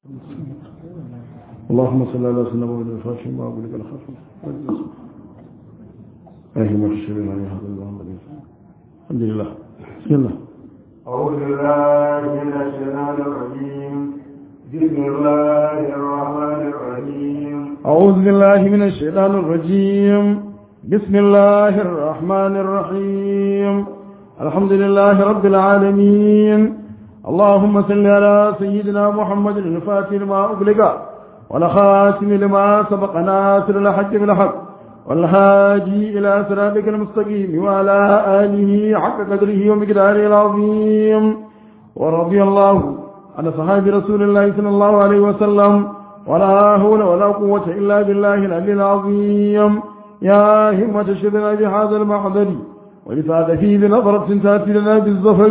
اللهم صل على سيدنا محمد الفاتح ما أقول لك الخاتم أهي ما تشري لنا هذا اللهم الحمد لله بسم الله أعوذ بالله من الشيطان الرجيم بسم الله الرحمن الرحيم أعوذ بالله من الشيطان الرجيم بسم الله الرحمن الرحيم الحمد لله رب العالمين اللهم صل على سيدنا محمد الفاتح لما أغلق والخاتم لما سبق ناصر الحق بالحق والهادي إلى صراطك المستقيم وعلى آله حق قدره ومقداره العظيم ورضي الله عن صحاب رسول الله صلى الله عليه وسلم ولا حول ولا قوة إلا بالله العلي العظيم يا همة شبنا بهذا المحضر ولسعد فيه بنظرة تأتي لنا بالظفر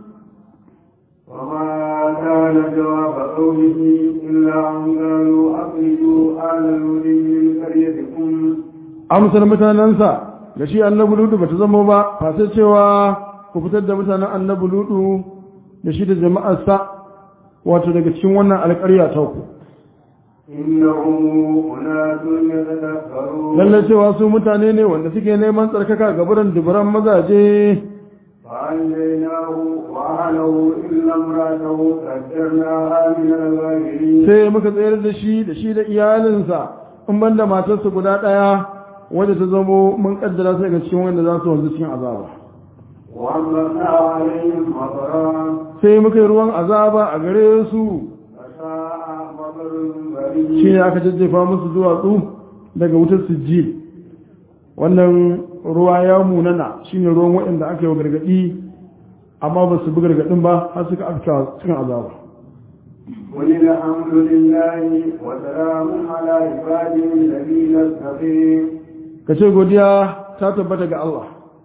وما كان جواب قومه إلا أن قالوا أخرجوا آل لوط من قريتكم amsar mutanensa da shi annabi ludu bata zama ba fasai cewa ku fitar da mutanen annabi ludu da shi da jama'arsa wato daga cikin wannan alƙarya ta ku إنهم أناس يتذكرون lallai cewa su mutane ne wanda suke neman tsarkaka ga buran duburan mazaje فأنجيناه وأهله إلا امرأته قدرناها من الغابرين sai muka tsayar da shi da shi da iyalinsa in banda matarsa guda ɗaya wadda ta zamo mun kaddara su daga cikin wanda za su wanzu cikin azaba وأمطرنا عليهم مطرا sai muka yi ruwan azaba a gare su فساء مطر shi البريد ne aka jajjefa musu duwatsu daga wutar sijil wannan ruwa ya munana shi ne ruwan waɗanda aka yi wa gargaɗi amma ba su bi gargaɗin ba har suka afka cikin azaba قل الحمد لله وسلام على عباده الذين اصطفى ka ce godiya ta tabbata ga Allah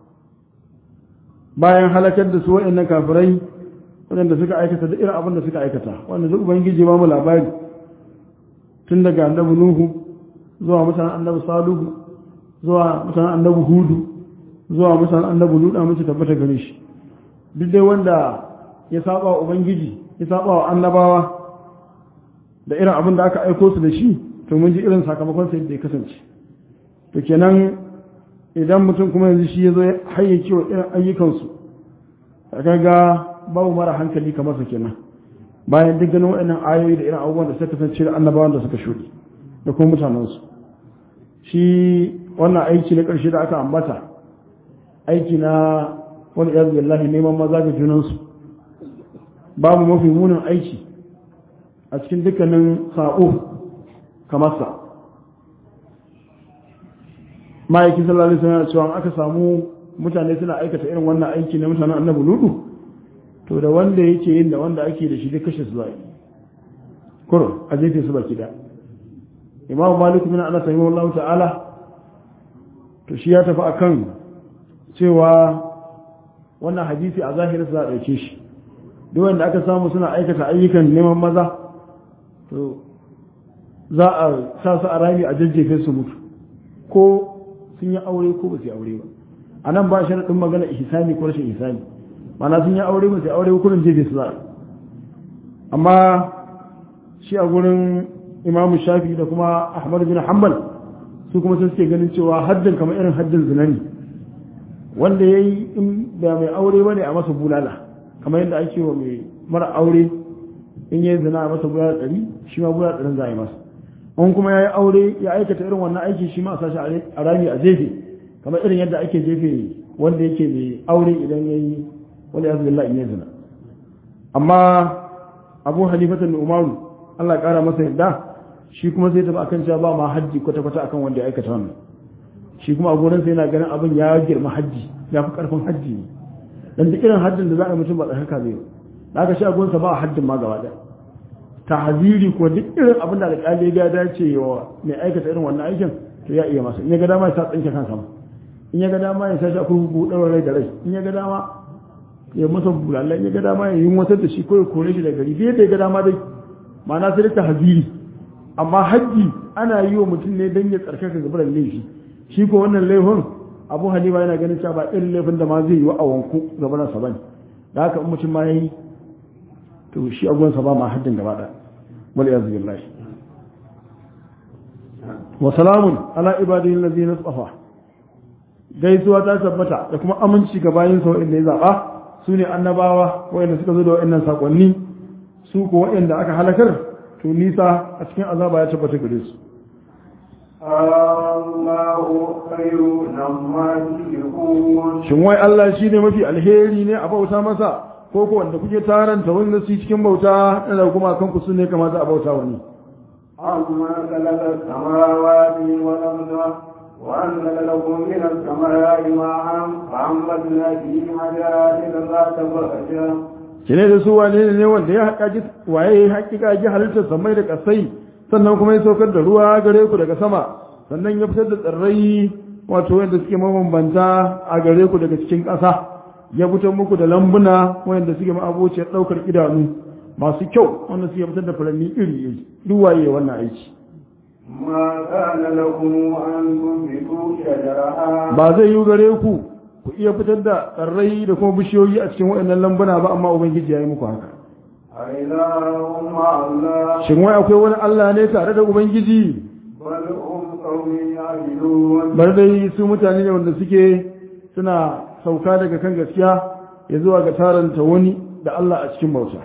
bayan halakar da su waɗannan kafirai waɗanda suka aikata da irin abin da suka aikata wanda duk ubangiji ba mu labari tun daga annabi nuhu zuwa mutanen annabi saluhu zuwa mutanen annabi hudu zuwa mutanen annabi luda mace tabbata gare shi duk dai wanda ya saba wa ubangiji ya saba wa annabawa da irin abin da aka aiko su da shi to mun ji irin sakamakon sa yadda ya kasance to kenan idan mutum kuma yanzu shi ya zo hayyace wa irin ayyukansu ka ga babu mara hankali kamar sa kenan bayan duk ganin waɗannan ayoyi da irin abubuwan da suka kasance da annabawan da suka shuɗe da kuma mutanensu shi wannan aiki na ƙarshe da aka ambata aiki na wani ya billahi neman maza ga junansu babu mafi munin aiki a cikin dukkanin sa'o kamar sa ma'aikin sallallahu alaihi wasallam cewa aka samu mutane suna aikata irin wannan aiki na mutanen annabi ludu to da wanda yake yin da wanda ake da shi da kashe su zai kuro a jefe su baki da imam malik bin anas rahimahullahu ta'ala to shi ya tafi akan cewa wannan hadisi a zahirin za a dauke shi duk wanda aka samu suna aikata ayyukan neman maza to za a sa su a rami a jajjefe su mutu ko sun yi aure ko ba su yi aure ba a nan ba sharaɗin magana ihsani ko rashin ihsani mana sun yi aure ba su yi aure ba kurin jefe su za amma shi a gurin imamu shafi da kuma ahmad bin hanbal su kuma sun suke ganin cewa haddin kamar irin haddin zina ne wanda ya yi in da mai aure ba ne a masa bulala kamar yadda ake wa mai mara aure in yi zina a masa bulala ɗari shi ma bulala ɗarin za a yi masa in kuma ya yi aure ya aikata irin wannan aiki shi ma a sashi a rami a jefe kamar irin yadda ake jefe wanda yake mai aure idan ya yi wani ya zuwa in ya zina amma abu halifatan da umaru allah kara masa yadda shi kuma sai tafi akan cewa ba ma hajji kwata-kwata akan wanda ya aikata wannan shi kuma a gurinsa yana ganin abin ya girma hajji ya fi karfin hajji ne dan duk irin haddin da za a yi mutum ba tsarkaka zai yi da aka shi a gurinsa ba haddin ma gaba ɗaya tahziri ko duk irin abin da alƙali ya dace wa mai aikata irin wannan aikin to ya iya masa in ya ga dama ya sa tsinke kansa ma in ya ga dama ya sashi a kurkuku ɗaura rai da rai in ya ga dama ya masa bulalla in ya ga dama ya yi watar da shi ko ya kore shi da gari bai da ya ga dama dai ma'ana sai ta haziri amma hajji ana yi wa mutum ne don ya tsarkaka gabaran laifi shi ko wannan laifin abu halima yana ganin cewa ba irin laifin da ma zai yi wa a wanku gabaran sa bane da haka in mutum ma ya yi to shi agonsa ba ma haddin gaba ɗaya wal iyaz billahi wa salamun ala ibadihi allazina safa gaisuwa ta tabbata da kuma aminci ga bayin sa wanda ya zaba su ne annabawa wanda suka zo da wa'annan sakonni su ko wa'anda aka halakar to nisa a cikin azaba ya tabbata gare su Allahu khairu namma yushrikun shin wai Allah shine mafi alheri ne a bauta masa ko ko wanda kuke taranta wanda su cikin bauta da kuma kanku su ne kamata a bauta wani عما خلق السماوات والأرض وأنزل لكم من السماء ماء فأنبتنا به حدائق ذات بهجة kine da su wane ne wanda ya haƙa waye ya haƙiƙa ji halittar samai da ƙasai sannan kuma ya saukar da ruwa gare ku daga sama sannan ya fitar da tsirrai wato wanda suke mabambanta a gare ku daga cikin ƙasa ya fitar muku da lambuna wanda suke ma'abociyar ɗaukar idanu masu kyau wanda suke fitar da furanni iri iri duk waye wannan aiki ما كان لكم أن تنبتوا شجرها ba zai yi gare ku ku iya fitar da tsirrai da kuma bishiyoyi a cikin waɗannan lambuna ba amma ubangiji ya yi muku haka أإله مع الله shin wai akwai wani Allah ne tare da ubangiji بل هم قوم يعدلون bar dai su mutane ne wanda suke suna sauka daga kan gaskiya ya zuwa ga taranta wani da Allah a cikin bauta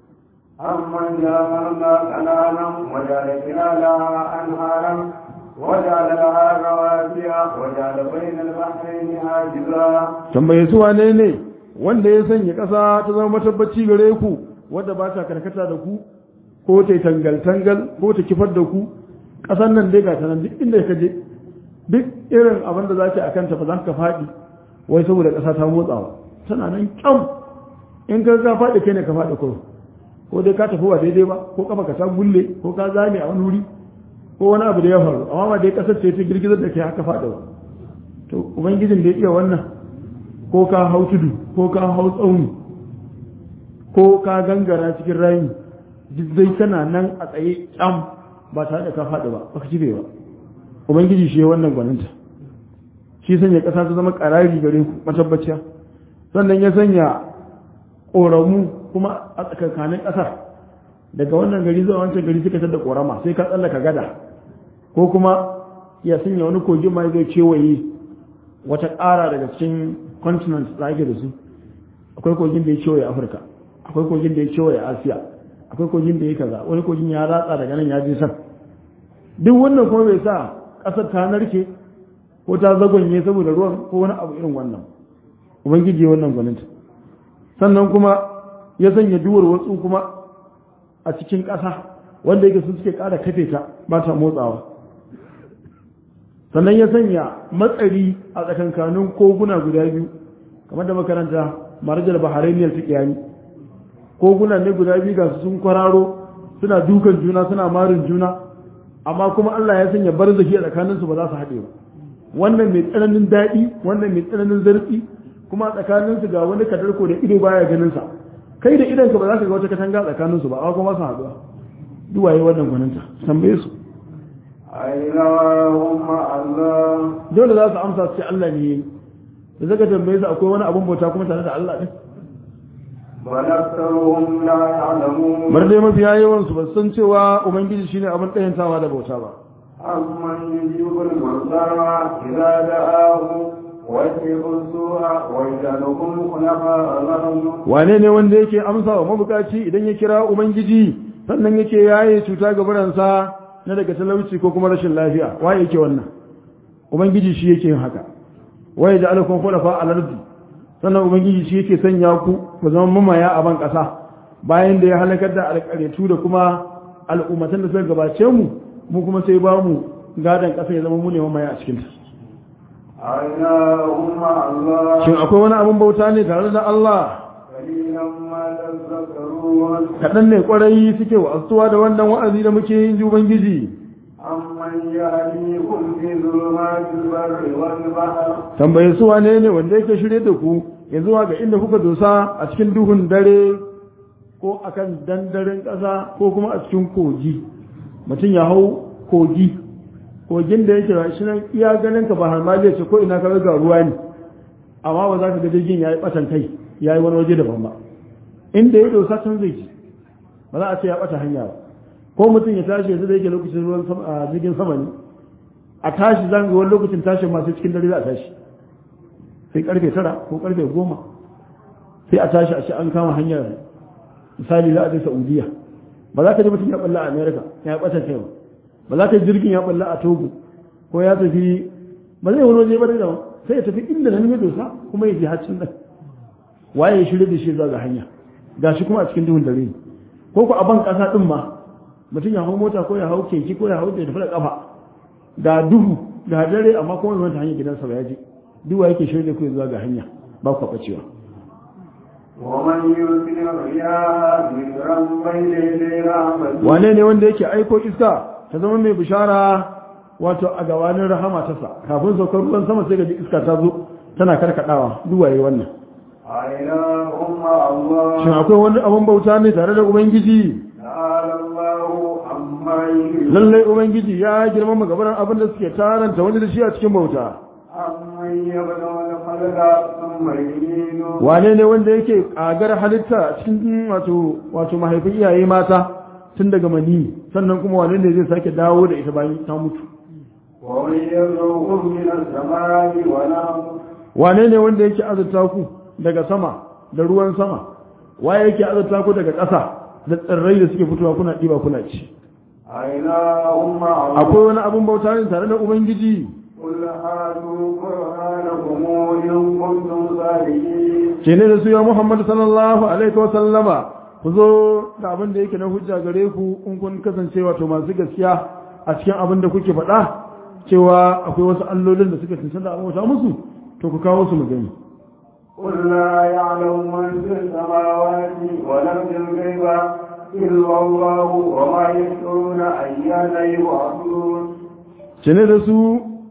أمن جعلنا كنانا وجعل خلالها أنهارا وجعل لها رواسي وجعل بين البحرين حاجزا tambaye su wane ne wanda ya sanya ƙasa ta zama matabbaci gare ku wadda ba ta karkata da ku ko ta yi tangal-tangal ko ta kifar da ku ƙasar nan dai ga ta nan duk inda ka je duk irin abin da za ki a kanta ba za ka faɗi wai saboda ƙasa ta motsawa tana nan kyam in ka ka faɗi kai ne ka faɗi kuro ko dai ka tafi ba daidai ba ko kafa ka ta gulle ko ka zame a wani wuri ko wani abu da ya faru amma ba dai ƙasar ce ta girgizar da ke haka faɗi ba to ubangijin da ya iya wannan ko ka hau tudu ko ka hau tsauni ko ka gangara cikin rami duk zai kana nan a tsaye kyam ba tare da ka faɗi ba ba ka kife ba ubangiji shi ya wannan gwaninta shi sanya ƙasa ta zama ƙarari gare ku matabbaciya sannan ya sanya ƙoramu kuma a tsakankanin ƙasar daga wannan gari zuwa wancan gari suka tada ƙorama sai ka tsallaka gada ko kuma ya sanya wani kogin ma zai kewaye wata ƙara daga cikin continent da ake da su akwai kogin da ya kewaye afirka akwai kogin da ya kewaye asiya akwai kogin da ya kaza wani kogin ya ratsa daga nan ya je san duk wannan kuma bai sa ƙasar ta narke ko ta zagonye saboda ruwan ko wani abu irin wannan ubangiji ya wannan gwaninta sannan kuma ya sanya duwar watsu kuma a cikin ƙasa wanda yake su suke ƙara kafe ta ba ta motsawa sannan ya sanya matsari a tsakankanin koguna guda biyu kamar da makaranta marajar baharainiyar su kiyani koguna ne guda biyu ga su sun kwararo suna dukan juna suna marin juna amma kuma Allah ya sanya barzaki a tsakanin su ba za su haɗe ba wannan mai tsananin daɗi wannan mai tsananin zarfi kuma a tsakanin su ga wani kadarko da ido baya ganin sa kai da idan ka ba za ka ga wata katanga tsakanin su ba amma kuma su haɗuwa duwaye wannan gwaninta tambaye su أإله مع الله dole za su amsa su ce Allah ne da zaka tambaye su akwai wani abun bauta kuma tare da Allah ne بل أكثرهم لا يعلمون bar dai mafiya yawan su ba san cewa ubangiji shine abin ɗayantawa da bauta ba أمن يجيب المضطر إذا دعاه ويسرق السوء ويجعلكم خلفاء الأرض wane ne wanda yake amsa wa mabukaci idan ya kira ubangiji sannan yake yaye cuta ga buransa na daga talauci ko kuma rashin lafiya waye yake wannan ubangiji shi yake yin haka waye da alakon khulafa al-ardi sannan ubangiji shi yake sanya ku ku zama mamaya a ban kasa bayan da ya halakar da alƙaryatu da kuma al'ummatan da suka gabace mu mu kuma sai ba mu gadan kasa ya zama mu ne mamaya a cikin ta أإله مع الله shin akwai wani abin bauta ne tare da Allah قليلا ما تذكرون kaɗan ne ƙwarai suke wa'azuwa da wannan wa'azi da muke yin ji ubangiji أمن يهديكم في ظلمات البر والبحر tambaye su wane ne wanda yake shirye da ku ya zuwa ga inda kuka dosa a cikin duhun dare ko akan dandaren ƙasa ko kuma a cikin kogi mutum ya hau kogi kogin da yake shi nan iya ganin ka ba har ma zai ce ko ina ka ga ruwa ne amma ba za ka ga jirgin yayi batan kai yayi wani waje daban ba inda ya dosa can zai ci ba za a ce ya bata hanya ba ko mutum ya tashi yanzu da yake lokacin ruwan sama a jirgin sama ne a tashi zan ga wani lokacin tashin masu cikin dare za a tashi sai karfe tara ko karfe goma sai a tashi a ce an kama hanyar misali za a je saudiya ba za ka ji mutum ya balla a america ya bata kai ba ba za ka ji jirgin ya balla a togo ko ya tafi ba zai wani waje ba da sai ya tafi inda nan ya dosa kuma ya je haccin nan waye ya shirya da shi zuwa ga hanya gashi kuma a cikin duhun dare ko ku a ban kasa din ma mutum ya hau mota ko ya hau keke ko ya hau da tafi da kafa ga duhu ga dare amma kuma wani hanyar gidansa ba ya je duwa yake shirya ku zuwa ga hanya ba ku bacewa ومن يرسل الرياح بشرا بين يدي رحمته wane ne wanda yake aiko iska ta zama mai bishara wato a gabanin rahama ta sa kafin saukar ruwan sama sai ga iska ta zo tana karkadawa duwaye wannan أإله مع الله shin akwai wani abun bauta ne tare da ubangiji تعالى الله عما يشركون lallai ubangiji ya girmama gabanin abin da suke taranta wani da shi a cikin bauta أمن يبدأ الخلق ثم يعيده wane ne wanda yake kagar halitta cikin wato wato mahaifin iyaye mata tun daga mani sannan kuma wane ne zai sake dawo da ita bayan ta mutu ومن يرزقكم من السماء والأرض wane ne wanda yake azurta ku daga sama da ruwan sama waye yake azurta ku daga ƙasa da tsirrai da suke fitowa kuna ɗiba kuna ci أإله مع الله akwai wani abun bauta ne tare da ubangiji قل هاتوا برهانكم إن كنتم صادقين ce ne da su ya muhammad sallallahu alaihi wa sallama ku zo da abin da yake na hujja gare ku in kun kasance wato masu gaskiya a cikin abin da kuke faɗa cewa akwai wasu allolin da suka cancanta a bauta musu to ku kawo su mu gani قل لا يعلم من في السماوات والأرض الغيب إلا الله وما يشعرون أيان يبعثون ce ne da su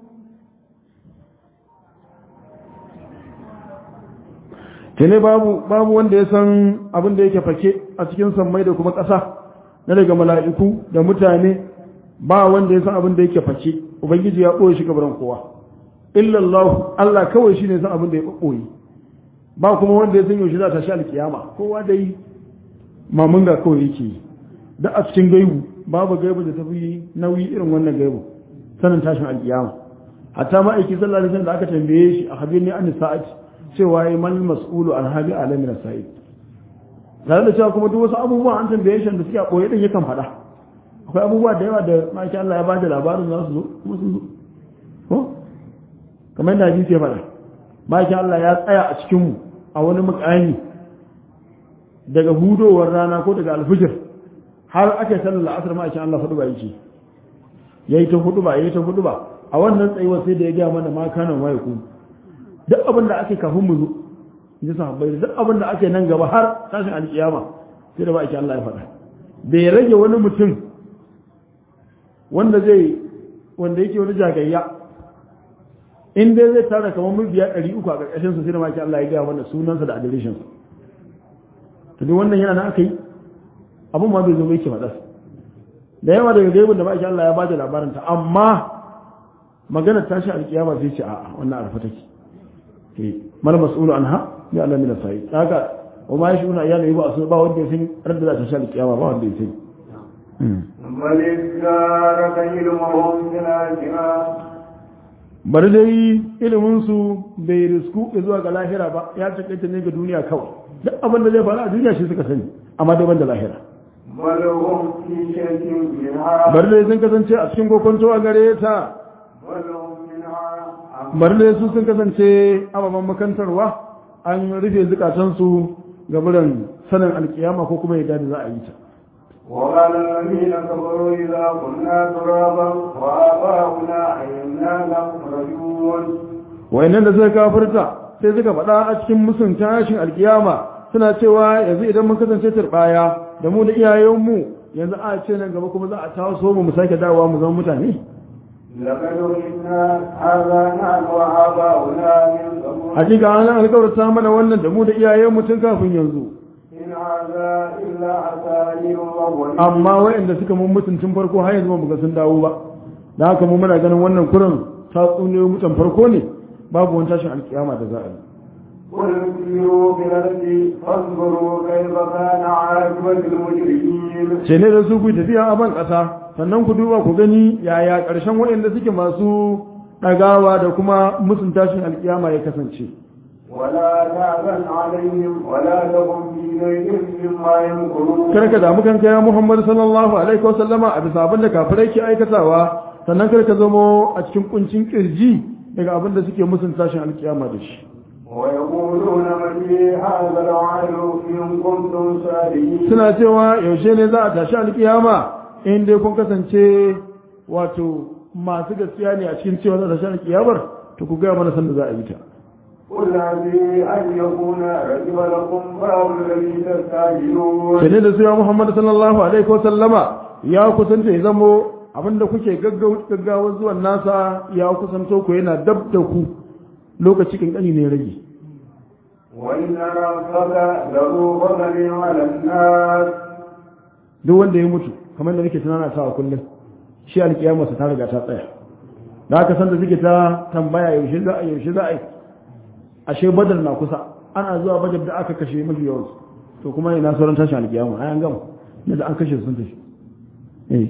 ce ne babu babu wanda ya san abin da yake fake a cikin sammai da kuma ƙasa na daga mala'iku da mutane ba wanda ya san abin da yake fake ubangiji ya ɓoye shi gabaran kowa illallah Allah kawai shi ne san abin da ya ɓoye ba kuma wanda ya san yaushe za ta sha alkiyama kowa dai mamun ga kawai yake yi da a cikin gaibu babu gaibu da tafi nauyi irin wannan gaibu sanin tashin alkiyama hatta ma'aiki sallallahu alaihi wasallam da aka tambaye shi a habibni an sa'ati cewa ya mal mas'ulu an habi alamin sa'id tare da cewa kuma duk wasu abubuwa an tambaye shi da suke a koyi din yakan faɗa akwai abubuwa da yawa da ma'aikin Allah ya bada labarin za su zo kuma sun zo ko kamar yadda hadisi ya faɗa ma'aikin Allah ya tsaya a cikin mu a wani mukami daga hudowar rana ko daga alfijir har aka sallar la'asar ma'aikin Allah faɗu ba yake yayi ta hudu ba yayi ta hudu ba a wannan tsayuwar sai da ya gaya mana ma kana ma yaku duk abin da ake kafin mu zo in ji sahabbai duk abin da ake nan gaba har tashin alkiyama sai da ba ake Allah ya faɗa bai rage wani mutum wanda zai wanda yake wani jagayya in dai zai tara kamar mabiya ɗari uku a ƙarƙashin sa sai da ma ake Allah ya gaya mana sunansa da adireshin sa to duk wannan yana nan aka yi abin ma bai zo bai ke faɗa da yawa daga gaibin da ba ake Allah ya bada labarin ta amma magana tashi alkiyama sai ce a'a wannan arfa take ke mal mas'ulu anha ya Allah min sai haka wa ma yashuna ya ne ba su ba wanda ya san radda za ta shi alkiyama ba wanda ya sani بل ادارك علمهم في الآخرة bari dai ilimin su bai risku zuwa ga lahira ba ya takaita ne ga duniya kawai duk abin da zai faru a duniya shi suka sani amma dai ban da lahira بل هم في شك منها bari dai sun kasance a cikin kokonto a gare ta بل هم منها bari dai su sun kasance ababen makantarwa an rufe zukatansu ga biran sanin alkiyama ko kuma yadda da za a yi ta وقال الذين كفروا إذا كنا ترابا وآباؤنا أئنا لمخرجون wayannan da suka kafirta sai suka faɗa a cikin musun tashin alkiyama suna cewa yanzu idan mun kasance turbaya da mu da iyayenmu yanzu a ce nan gaba kuma za a taso mu mu sake dawowa mu zama mutane لقد وجدنا هذا نحن وآباؤنا من قبل hakika an alkawarta mana wannan da mu da iyayenmu tun kafin yanzu إن هذا إلا أساليب الأولين amma wayanda suka mun mutun tun farko har yanzu ba mu ga sun dawo ba da haka mu muna ganin wannan kurin tatsuniyoyi mutan farko ne babu wani tashin alkiyama da za a yi قل سيروا في الأرض فانظروا كيف كان عاقبة المجرمين ce ne da su ku tafiya a ban ƙasa sannan ku duba ku gani yaya ƙarshen waɗanda suke masu ɗagawa da kuma musun tashin alƙiyama ya kasance ولا تعزن عليهم ولا تكن في ضيق مما يمكرون kar ka damu kanka ya Muhammad sallallahu alaihi wasallama a bisa abin da kafirai ke aikatawa sannan kar ka zamo a cikin kuncin kirji daga abin da suke musun tashin alƙiyama da shi ويقولون متى هذا الوعد إن كنتم صادقين suna cewa yaushe ne za a tashi alƙiyama in dai kun kasance wato masu gaskiya ne a cikin cewa za a tashi alƙiyamar to ku gaya mana sanda za a yi ta قل هذه أن يكون رجب لكم بعض الذي تستعجلون sai da su ya Muhammad sallallahu alaihi wa sallama ya kusanta ya zamo abinda kuke gaggawar zuwan nasa ya kusanto ku yana dab da ku lokaci kankani ne rage وإن ربك له فضل على الناس duk wanda ya mutu kamar da nake tunana ta kullum shi alkiyamarsa ta riga ta tsaya da aka san da suke ta tambaya yaushe za a yaushe za a yi ashe badar na kusa ana zuwa badar da aka kashe mafi yawan to kuma ina sauran tashin alkiyama ai an gama da an kashe su sun tafi eh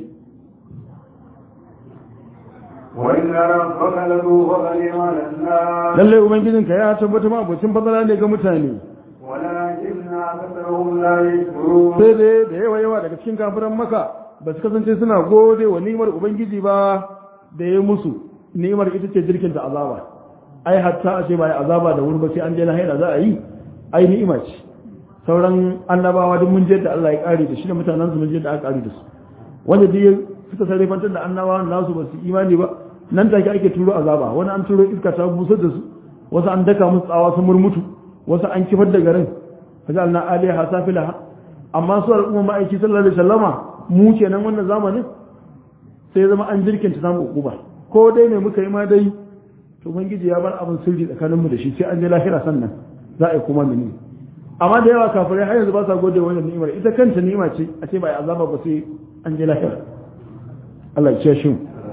وإن ربك له فضل على الناس lallai ubangijinka ya tabbata ma abocin fadala ne ga mutane ولكن أكثرهم لا يشكرون sai dai da yawa yawa daga cikin kafiran maka ba su kasance suna gode wa ni'imar ubangiji ba da ya musu ni'imar ita ce jirkin da azaba ai hatta a ce ba ya azaba da wuri ba sai an je lahira za a yi ai ni'ima ce sauran annabawa duk mun je da Allah ya kare da shi da mutanen su mun je da aka kare da su wanda duk suka sarrafantar da annabawan nasu ba su imani ba nan take ake turo azaba wani an turo iska ta busar da su wasu an daka musu tsawa sun murmutu wasu an kifar da garin fajalna aliha safilaha amma su al'umma ma'aiki sallallahu alaihi wasallama mu kenan wannan zamanin sai zama an jirkinta samu ukuba ko dai ne muka yi ma dai to ubangiji ya bar abin sirri tsakanin mu da shi sai an je lahira sannan za a yi kuma mini amma da yawa kafirai har yanzu ba sa gode wannan ni'imar ita kanta ni'ima ce a ce ba ya azaba ba sai an je lahira Allah ya ce shi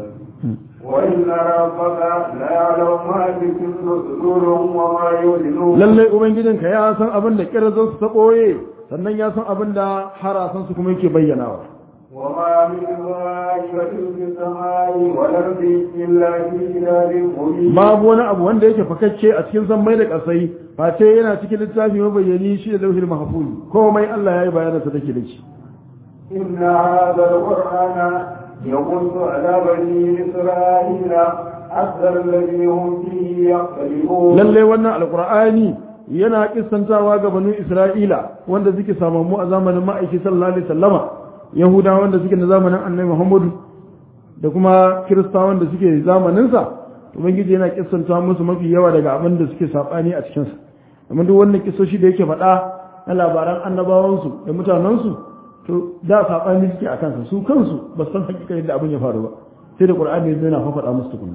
وإن ربك لا يعلم ما تكن صدورهم وما يعلنون lallai ubangijinka ya san abin da kirazan su ta ɓoye sannan ya san abin da harasan su kuma yake bayyanawa وما من غائبة في السماء والأرض إلا في كتاب مبين babu wani abu wanda yake fakacce a cikin zammai da ƙasai face yana cikin littafi mabayyani shi da lauhil mahfuz komai Allah ya yi bayanansa take da shi إن هذا القرآن يقص على بني إسرائيل أكثر الذي هم فيه يختلفون lallai wannan alqur'ani yana kissantawa ga banu isra'ila wanda suke samammu a zamanin ma'aiki sallallahu alaihi wasallama yahudawa wanda suke na zamanin annabi muhammadu da kuma kiristawa wanda suke zamaninsa ubangiji yana kissanta musu mafi yawa daga abin da suke sabani a cikinsa amma duk wannan kisoshi da yake faɗa na labaran annabawansu da mutanensu to da sabani suke a kansa su kansu ba su san hakika yadda abin ya faru ba sai da qur'ani ya na faɗa musu tukunna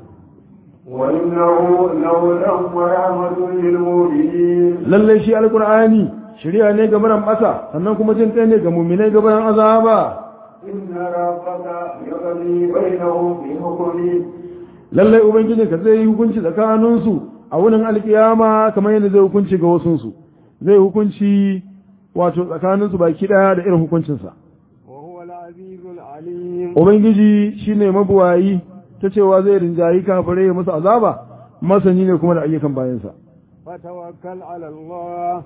وإنه لهدى ورحمة للمؤمنين lallai shi alkur'ani shari'a ne ga maran bata sannan kuma jin kai ne ga muminai ga bayan azaba إن ربك يقضي بينهم بحكمه lallai ubangiji ka zai yi hukunci tsakaninsu a wurin alkiyama kamar yadda zai hukunci ga wasunsu zai hukunci wato tsakaninsu baki daya da irin hukuncinsa وهو العزيز العليم ubangiji shine mabuwayi ta cewa zai rinjayi kafirai ya musu azaba masani ne kuma da ayyukan bayansa فتوكل على الله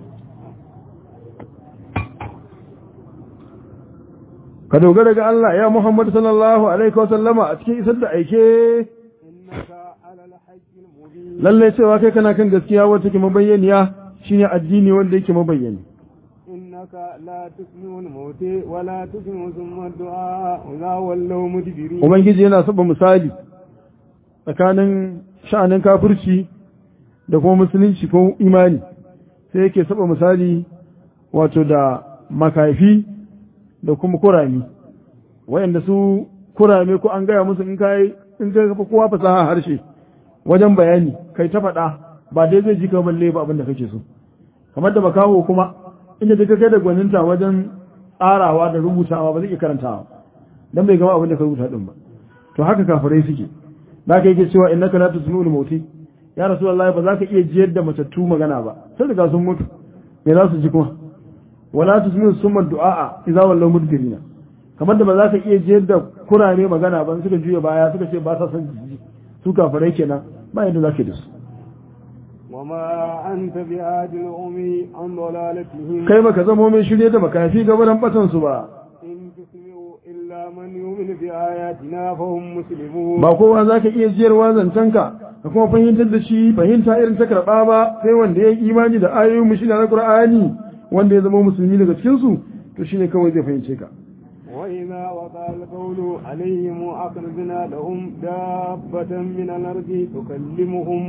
ka dogara ga Allah ya Muhammad sallallahu alaihi wa sallama a cikin isar da aike إنك على الحج المبين lalle cewa kai kana kan gaskiya wacce ke mabayyaniya shine addini wanda yake mabayyani إنك لا تسمع الموت ولا تسمع ثم الدعاء إذا ولوا مدبرين ubangiji yana saba misali tsakanin sha'anin kafirci da kuma musulunci ko imani sai yake saba misali wato da makafi da kuma kurami wayanda su kurame ko an gaya musu in kai in ka kafa kowa fasaha harshe wajen bayani kai ta faɗa ba dai zai ji ka balle ba abin da kake so kamar da makaho kuma inda duka kai da gwaninta wajen tsarawa da rubutawa ba zai iya karantawa dan bai gama abin da ka rubuta din ba to haka kafirai suke da ka yake cewa innaka la tusmi'ul mauti ya rasulullahi ba za ka iya jiyar da matattu magana ba sai riga sun mutu me za su ji kuma wala tusmi'u summa du'a idza wallaw mudbirina kamar da ba za ka iya jiyar da kurare magana ba suka juya baya suka ce ba sa son ji su kafirai kenan ba yadda za ka da su وما أنت بهاد الأمي عن ضلالتهم kai baka zamo mai shirye da makafi gabaran batan su ba إن تسمع إلا من يؤمن بآياتنا فهم مسلمون ba kowa za ka iya jiyarwa zancenka ka kuma fahimtar da shi fahimta irin ta karɓa ba sai wanda ya yi imani da ayoyin mu shine na Qur'ani wanda ya zama musulmi daga cikin su to shine kawai zai fahimce ka وإذا وقع القول عليهم أخرجنا لهم دابة من الأرض تكلمهم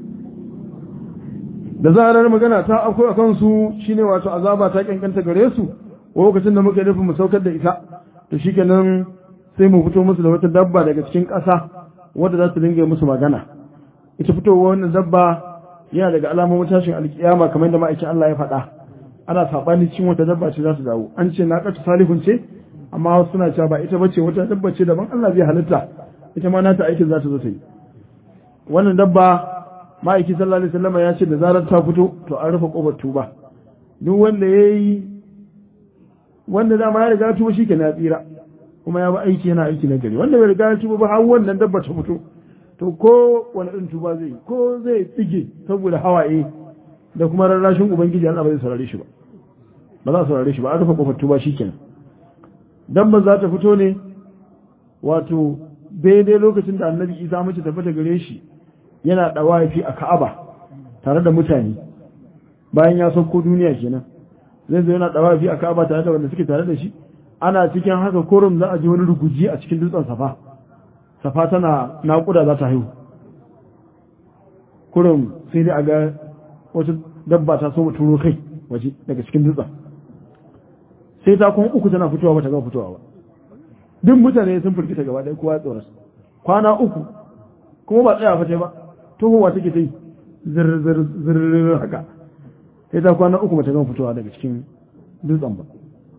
da zarar magana ta akwai a kansu shine wato azaba ta kankanta gare su lokacin da muka nufin mu saukar da ita to shikenan sai mu fito musu da wata dabba daga cikin ƙasa wadda za su dinga musu magana ita fitowa wannan dabba yana daga alamomin tashin alkiyama kamar yadda ma'aikin Allah ya faɗa ana saɓani cikin wata dabba ce za su dawo an ce na ƙasa salihun ce amma wasu suna cewa ba ita bace wata dabba ce daban Allah zai halitta ita ma nata aikin za ta zo ta yi wannan dabba ma'aiki sallallahu alaihi wasallam ya ce da zarar ta fito to an rufe kofar tuba duk wanda yayi wanda dama ya riga ya tuba shikenan ya tsira kuma ya ba aiki yana aiki na gari wanda bai riga ya tuba ba har wannan dabba ta fito to ko wani ɗin tuba zai ko zai tsige saboda hawaye da kuma rarrashin ubangiji Allah ba zai saurare shi ba ba za a saurare shi ba an rufe kofar tuba shikenan dabba za ta fito ne wato daidai lokacin da annabi isa mace tafi ta gare shi yana ɗawafi a ka'aba tare da mutane bayan ya sauko duniya kenan zai zo yana ɗawafi a ka'aba tare da wanda suke tare da shi ana cikin haka kurum za a ji wani ruguji a cikin dutsen safa safa tana naƙuda za ta haihu kurum sai dai a ga wata dabba ta so turo kai waje daga cikin dutsen sai ta kuma uku tana fitowa ba ta gama fitowa ba duk mutane sun firgita gaba ɗaya kowa tsoron kwana uku kuma ba tsaya fate ba tohowa take ta yi zirzirzir haka sai ta kwana uku mata gama fitowa daga cikin dutsen ba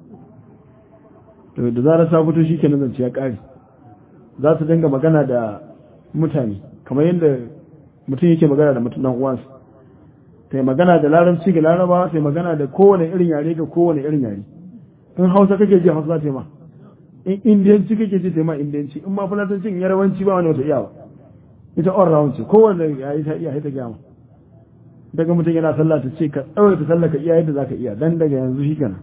to da zarar ta fito shi kenan zance ya ƙare za su dinga magana da mutane kamar yadda mutum yake magana da mutum dan uwansa ta yi magana da larabci ga laraba ta yi magana da kowane irin yare ga kowane irin yare in hausa kake ji hausa za ta yi ma in indiyanci kake ji ta yi ma indiyanci in ma fulatancin yarabanci ba wani wata iya ba ita all round ce kowanne yayi ta iya ta gama daga mutum yana sallah ta ce ka tsawai ta sallah ka iya yadda zaka iya dan daga yanzu shi kenan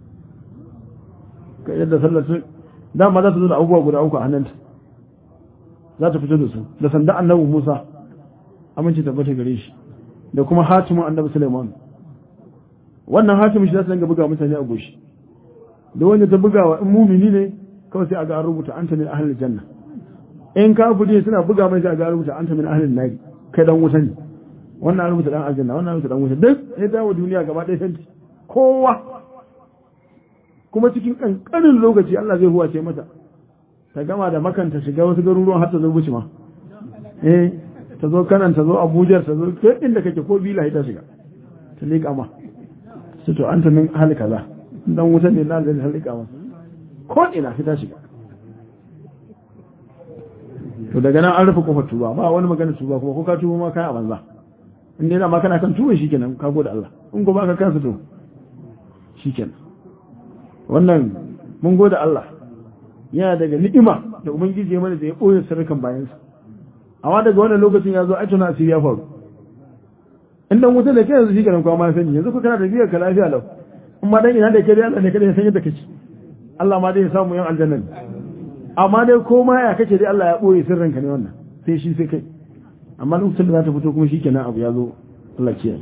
ka yadda sallah ta dama za ta zo da abubuwa guda uku a hannunta za ta fito da su da sanda annabi Musa aminci tabbata gare shi da kuma hatimin annabi Sulaiman wannan hatimin shi za su dinga buga mutane a goshi da wanda ta bugawa in mumini ne kawai sai a ga an rubuta anta min ahlil janna in kafiri suna buga mai ga rubuta anta min ahlin nari kai dan wuta ne wannan rubuta dan aljanna wannan rubuta dan wuta duk sai dawo duniya gaba ɗaya santi kowa kuma cikin kankanin lokaci Allah zai huwace mata ta gama da makanta shiga wasu garuruwan har ta zo buci ma eh ta zo kanan ta zo Abuja ta zo duk inda kake ko bila ta shiga ta liƙa ma sai to anta min ahli kaza dan wuta ne na aljanna ta liƙa ma ko ina sai ta shiga to daga nan an rufe kofar tuba ba wani magana tuba kuma ko ka tuba ma kai a banza in dai ma kana kan tuba shikenan ka gode Allah in ko baka kansa to shikenan wannan mun gode Allah yana daga ni'ima da ubangiji ya mana da ya boye sirrukan bayansa amma daga wannan lokacin ya zo aituna asiri ya faru in dan wuta da kai yanzu shikenan kuma ma sani yanzu ko kana da biyar ka lafiya lau amma dan ina da kai Allah ne kada ya san yadda kake Allah ma dai ya samu yan aljanna amma dai ko ma ya kake dai Allah ya ɓoye sirrinka ne wannan sai shi sai kai amma lokacin da za ta fito kuma shi kenan abu ya zo Allah ke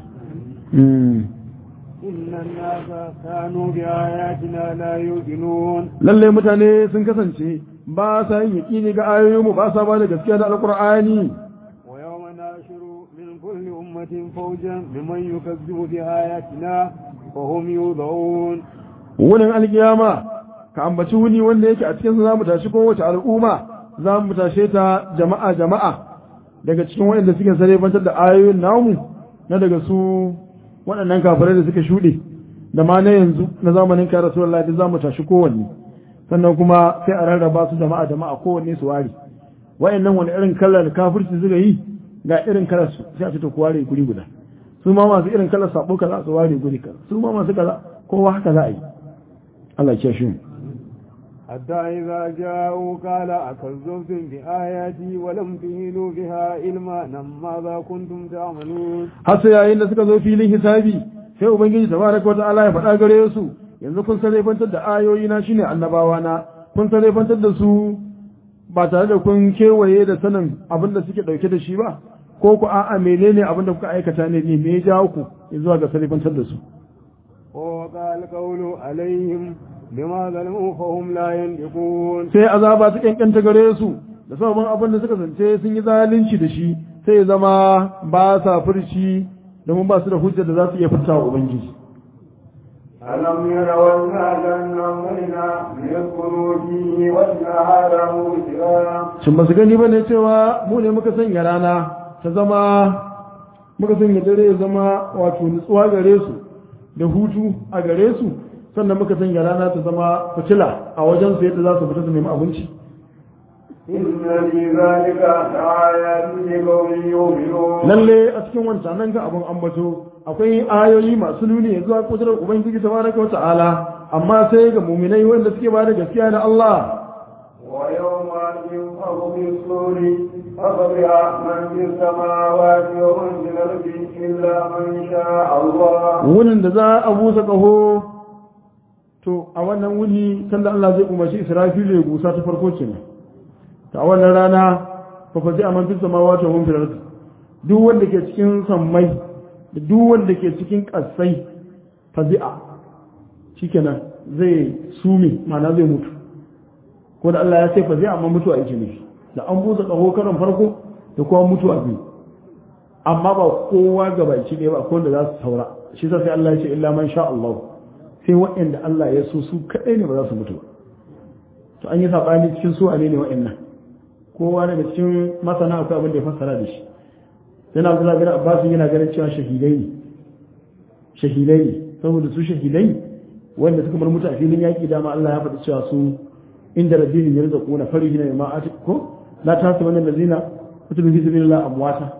إن الناس كانوا بآياتنا لا يوقنون lalle mutane sun kasance ba sa yin yaƙini ga ayoyinmu ba sa ba da gaskiya da alƙur'ani ويوم ناشر من كل أمة فوجا ممن يكذب بآياتنا فهم يوضعون wunin alkiyama ka ambaci wuni wanda yake a cikin za mu tashi kowace al'umma za mu tashe ta jama'a jama'a daga cikin waɗanda suke sare bantar da ayoyin namu na daga su waɗannan kafirai da suka shuɗe da ma na yanzu na zamanin kai rasulullahi da za mu tashi kowanne sannan kuma sai a rarraba su jama'a jama'a kowanne su ware waɗannan wani irin kallar kafirci suka yi ga irin kalar su sai a ce to ku ware guri guda su ma masu irin kalar sabo kaza su ware guri kaza su ma masu kaza kowa haka za a yi Allah ya shi حتى إذا جاءوا قال أكذبتم بآياتي ولم تهينوا بها علما ماذا كنتم تعملون har sai yayin da suka zo filin hisabi sai ubangiji tabaraka wa ta'ala ya faɗa gare su yanzu kun sarrafantar da ayoyi na shine annabawa na kun sarrafantar da su ba tare da kun kewaye da sanin abin da suke dauke da shi ba ko ku a'a menene abin da kuka aikata ne ne me ya jawo ku zuwa ga sarrafantar da su ووقع القول عليهم بما ظلموا فهم لا ينطقون sai azaba ta kankanta gare su da sabon abin da suka zance sun yi zalunci da shi sai ya zama ba sa furci domin ba su da hujjar da za su iya furta wa ubangiji ألم يروا أنا جنبنا ليسكنوا فيه والنهار مبصرا shin ba su gani ba ne cewa mu ne muka sanya rana ta zama muka sanya dare ya zama wato nutsuwa gare su da hutu a gare su sannan muka sanya rana ta zama fitila a wajen su yadda za su fita su nemi abinci إن في ذلك لآيات لقوم يؤمنون lalle a cikin wancan nan ga abin ambato akwai ayoyi masu nuni zuwa kudurar ubangiji tabaraka wa ta'ala amma sai ga muminai wanda suke ba da gaskiya da Allah ويوم ينفخ في الصور ففزع من في السماوات ومن في الأرض إلا من شاء الله wunin da za a busa ƙaho to a wannan wuni sanda Allah zai umarci Israfilu ya gusa ta farko kenan ta a wannan rana fa fa zai amantu samawati wa mun fil ardi duk wanda ke cikin sammai da duk wanda ke cikin ƙasai fazi'a shikenan zai sumi ma'ana zai mutu ko da Allah ya ce fazi'a amma mutuwa yake ne da an busa ƙaho karon farko da kuma mutuwa biyu amma ba kowa gabaki ɗaya ba ko wanda za su saura shi sa sai Allah ya ce illa man sha Allah sai waɗanda Allah ya so su kaɗai ne ba za su mutu ba to an yi saɓani cikin su ne ne waɗannan kowa daga cikin masana akwai abin da ya fassara da shi sai na Abdullahi bin Abbas yana ganin cewa shahidai ne shahidai ne saboda su shahidai wanda suka bar mutu a filin yaƙi dama Allah ya faɗi cewa su inda rabbihim yarzaquna farihina bima atiku la tahsabanna allazina kutibu fi sabilillah amwata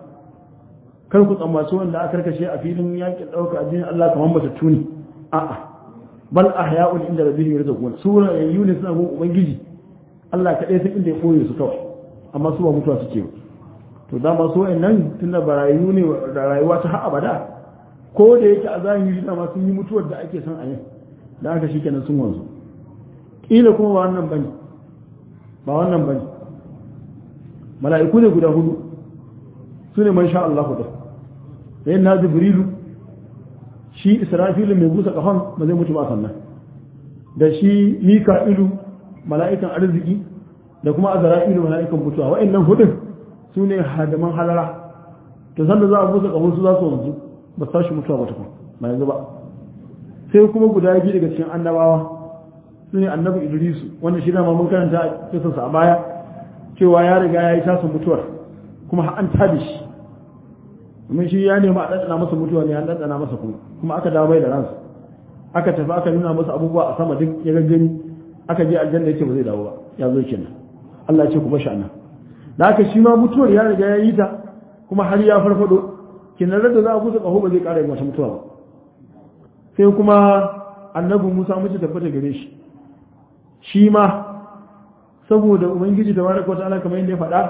kar ku tsammaci wanda aka karkashe a filin yakin ɗauka addinin Allah kamar matattu ne a'a bal ahya'un inda rabbihim yarzuqun sura yayyun suna gun ubangiji Allah kadai san inda ya koye su kawai amma su ba mutuwa suke ba to dama su wayannan tunda barayu ne da rayuwa ta har abada ko da yake a zahiri dama sun yi mutuwar da ake son a yi da aka shikenan sun wanzu kila kuma ba wannan bane ba wannan bane mala'iku ne guda hudu su ne man sha Allah da sai na jibrilu shi israfilu mai busa kafan ba zai mutu ba sannan da shi mika'ilu mala'ikan arziki da kuma azra'ilu mala'ikan mutuwa wa'annan hudun su ne hadaman halara to sanda za a busa kafan su za su wanzu ba su tashi mutuwa ba tukun ba yanzu ba sai kuma guda biyu daga cikin annabawa su ne annabi idrisu wanda shi dama mun karanta a kisansa a baya cewa ya riga ya yi tasa mutuwar kuma an tada shi domin shi ya nemi a ɗanɗana masa mutuwa ne an ɗanɗana masa kuma kuma aka dawo mai da ransa aka tafi aka nuna masa abubuwa a sama duk ya gaggani aka je aljanna ya ce ba zai dawo ba ya zo kenan Allah ya ce ku bashi anan da haka shi ma mutuwar ya riga ya yi ta kuma har ya farfado kenan da za a kusa ƙaho ba zai ƙara yin wata mutuwa ba sai kuma annabi Musa mace tabbata gare shi shi ma saboda ubangiji da baraka wata ala kamar yadda ya faɗa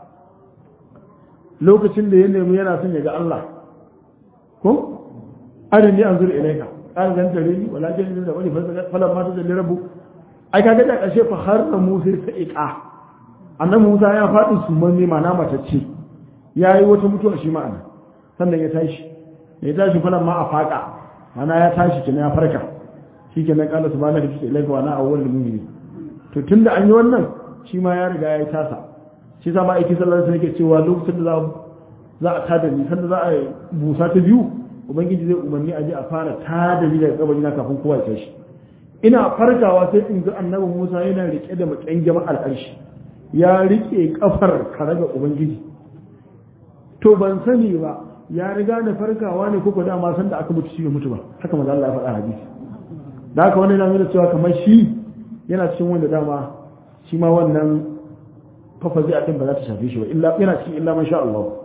lokacin da ya nemi yana son ya ga Allah ko arin ni anzur ilayka an zan tare ni wala jin da wani falan ma ta da rabu ai kaga da ƙarshe fa har da Musa sa'iqa annabi Musa ya faɗi su manne mana matacce yayi wata mutuwa shi ma'ana sannan ya tashi ya tashi falan ma a faƙa mana ya tashi kina ya farka shikenan qala subhanaka ilayka wa ana awwalul mu'minin to tunda an yi wannan shi ma ya riga ya yi tasa shi sa ma aiki sallar sai yake cewa lokacin da za a tada ni sanda za a busa ta biyu ubangiji zai umarni a je a fara tada ni daga kabari na kafin kowa ya tashi ina farkawa sai in ga annabi Musa yana rike da matsayin jama'ar arshi ya rike kafar karaga ubangiji to ban sani ba ya riga da farkawa ne kuka dama san da aka mutu shi mutu ba haka manzo Allah ya faɗa hadisi da haka wannan yana nuna cewa kamar shi yana cikin wanda dama shi ma wannan kafa zai atin ba za ta shafe shi ba illa yana cikin illa man sha Allah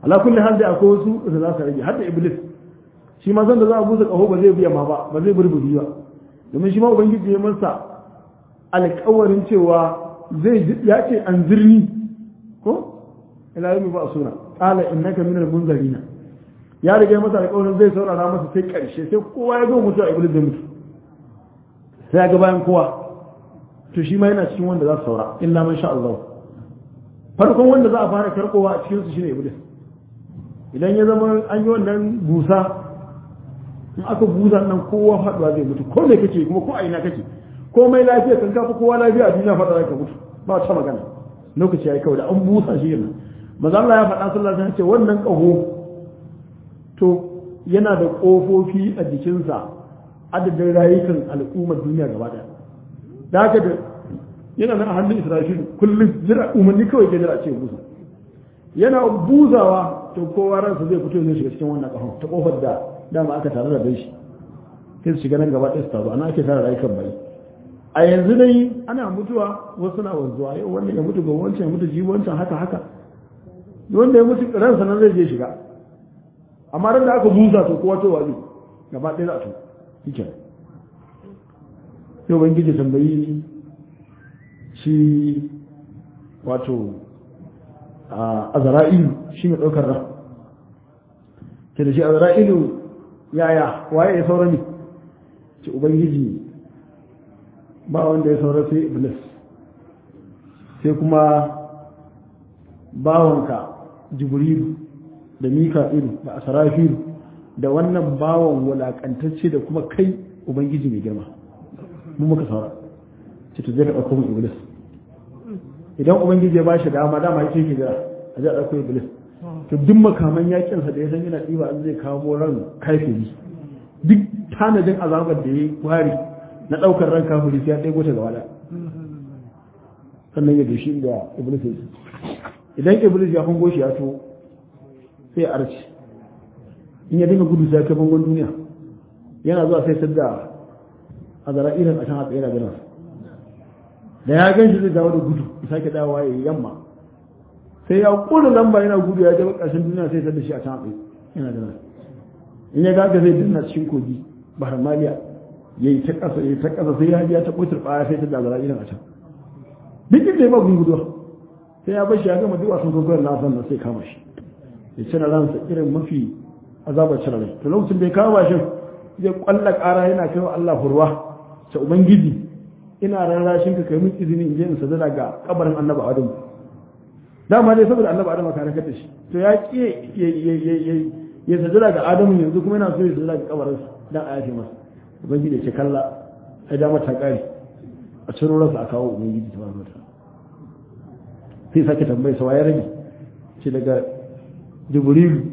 ala kulli hal da akwai wasu da za su rage har da iblis shi ma san da za a busa kaho ba zai biya ma ba ba zai burbuɗi ba domin shi ma ubangiji ya masa alƙawarin cewa zai ya ce an zirni ko ila yau ba suna qala innaka minal munzarina ya riga masa alƙawarin zai saurara masa sai ƙarshe sai kowa ya zo mutu a iblis zai mutu sai ya ga bayan kowa to shi ma yana cikin wanda za su saura illa man sha Allah farkon wanda za a fara karkowa a cikin su shine iblis idan ya zama an yi wannan busa in aka busa nan kowa faduwa zai mutu ko me kake kuma ko a ina kake komai lafiya kan kafa kowa lafiya a duniya fada ka mutu ba ta magana lokaci yayi kawai da an busa shi yana maza Allah ya faɗa sallallahu alaihi wasallam ce wannan kaho to yana da kofofi a jikinsa adadin rayukan al'ummar duniya gaba daya da haka da yana nan a hannun Isra'il kullum jira umarni kawai ke jira ce busa yana buzawa to kowa ransa zai fito zai shiga cikin wannan kahon ta kofar da dama aka tare da bai shi sai su shiga nan gaba ɗaya su taru ana ake tare rayukan bai a yanzu dai ana mutuwa wasu na wanzuwa yau wanda ya mutu ga wancan ya mutu jibi wancan haka haka wanda ya mutu ransa nan zai je shiga amma ran da aka buza to kowa to wani gaba ɗaya za a to shike sai ubangiji tambayi shi wato a zara'ilu shi mai ɗaukar ran ke da shi a zara'ilu yaya waye ya saura ne ce ubangiji ba wanda ya saura sai iblis sai kuma bawanka jibrilu da mika'ilu da asarafilu da wannan bawan wulakantacce da kuma kai ubangiji mai girma mu muka saura ce to zai ka ɗauko mun iblis idan ubangiji ya bashi dama dama yake ke jira a ji a ɗauko iblis to duk makaman yakinsa da ya san yana ɗiba an zai kawo ran kafiri duk tanadin azabar da ya yi wari na ɗaukar ran kafiri sai ya ɗaya ta gaba da sannan ya doshi da iblis ya idan iblis ya hango shi ya to sai ya arci in ya dinga gudu sai ya kai bangon duniya yana zuwa sai sadda a zara'irin a can haka yana ganin da ya gan shi zai dawo da gudu ya sake dawowa ya yi yamma sai ya kula lamba yana gudu ya jaba ƙarshen duniya sai sadda shi a can haka yana ganin in ya gaga zai dinna cikin kogi bahar maliya ya yi ta ƙasa ya yi ta ƙasa sai ya biya ta ɓotar ɓaya sai ta da zara'irin a can duk inda ya ba gun guduwa sai ya bashi ya gama duk wasan gwagwar na san sai kama shi ya cire ransa irin mafi azabar cire rai to lokacin da ya kama shi zai kwalla ƙara yana kai wa Allah hurwa ta ubangiji ina rarrashin ka kai min izini in je in sadara ga kabarin annabi adam dama dai saboda annabi adam ka rakata shi to ya ki ya sadara ga adamu yanzu kuma yana so ya sadara ga kabarin dan a yafe masa ubangiji ya ce kalla ai dama ta kare a ciro rasa a kawo ubangiji ta barka sai sake tambayi sa ya rage ce daga jibrilu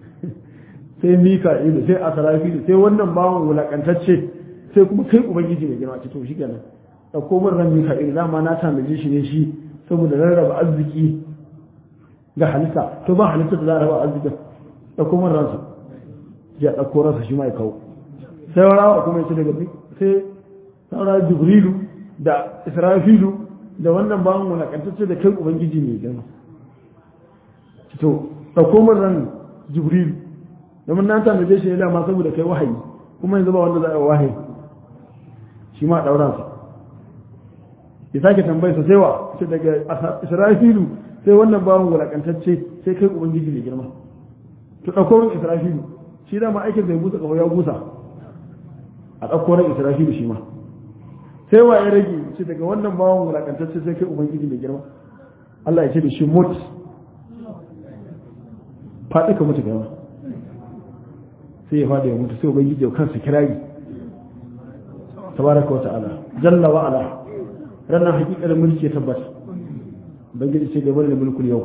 sai mika'ilu sai asarafilu sai wannan bawan wulakantacce sai kuma kai ubangiji mai girma ce to shi kenan ɗauko min ran mika'ilu dama na tanaje shi ne shi saboda rarraba arziki ga halitta to ba halitta da za a raba arzikin ɗauko min ransa ya ɗauko ransa shi ma ya kawo sai rawa kuma ya ce daga sai saura jibrilu da israfilu da wannan bawan wulakantacce da kai ubangiji mai girma to ɗauko min ran jibrilu domin na tanaje shi ne dama saboda kai wahayi kuma yanzu ba wanda za a yi wahayi shi ma ɗaura su ya sake tambayi sa sai wa ce daga israfilu sai wannan bawan wulakantacce sai kai ubangiji mai girma to ɗauko ran israfilu shi dama aikin zai busa ƙaho ya busa a ɗauko ran israfilu shi ma sai wa ya rage ce daga wannan bawan wulakantacce sai kai ubangiji mai girma Allah ya ce da shi mut faɗi ka mutu gama sai ya faɗi ya mutu sai ubangiji ya kansa kirari tabaraka wa ta'ala jalla wa ala ranar hakikar mulki ya tabbata ubangiji ce gaba da mulkul yau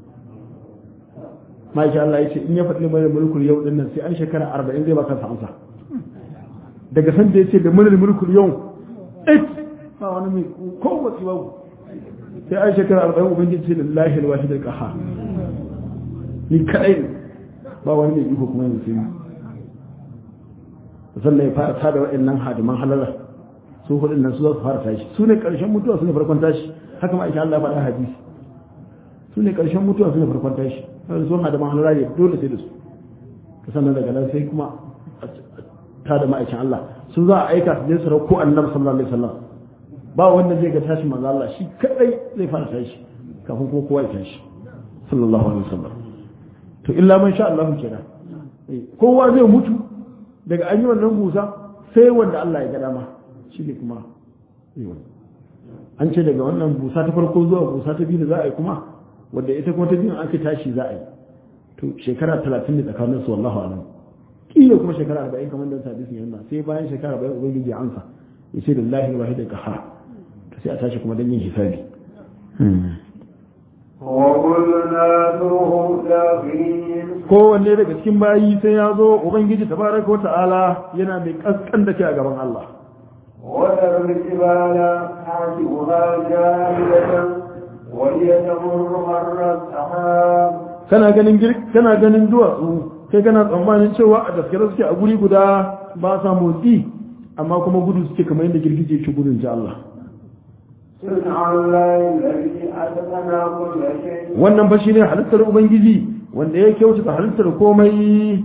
ma'aiki Allah ya ce in ya faɗi mai mulkul yau din nan sai an shekara arba'in zai ba kansa amsa daga san da ya ce da mulkul mulkul yau it ba wani mai kowace babu sai an shekara arba'in ubangiji ce lillahi alwahid alqahar ni kadai ne ba wani mai iko kuma yanzu sai sannan ya fara tada waɗannan hadiman halala su hudun nan su za su fara tashi su ne ƙarshen mutuwa su ne farkon tashi haka ma aisha Allah ya faɗa hadisi su ne ƙarshen mutuwa su ne farkon tashi sai sun hada mahalara ne dole sai da su ta sannan daga nan sai kuma ta da ma'aikin Allah su za a aika su je su rauko annabi sallallahu alaihi wasallam ba wanda zai ga tashi manzo Allah shi kadai zai fara tashi kafin kuma kowa ya tashi sallallahu alaihi wasallam to illa man sha Allah kenan kowa zai mutu daga an yi wannan busa sai wanda Allah ya ga dama shi ne kuma an ce daga wannan busa ta farko zuwa busa ta biyu da za a yi kuma wadda ita kuma ta biyu ake tashi za a yi to shekara talatin ne tsakanin su wallahu alam kila kuma shekara arba'in kamar da sabi sun yana sai bayan shekara arba'in ubangiji ya amsa ya ce da lahi wahid da kahar to sai a tashi kuma don yin hisabi kowanne daga cikin bayi sai ya zo ubangiji tabaraka ta'ala yana mai kaskan da ke a gaban Allah وترى الجبال حاسبها جامدة وهي تمر مر السحاب kana ganin kana ganin duwatsu kai kana tsammanin cewa a daskare suke a guri guda ba sa motsi amma kuma gudu suke kamar yadda girgije ke gudun ji Allah wannan fa shine halittar ubangiji wanda ya kyautata halittar komai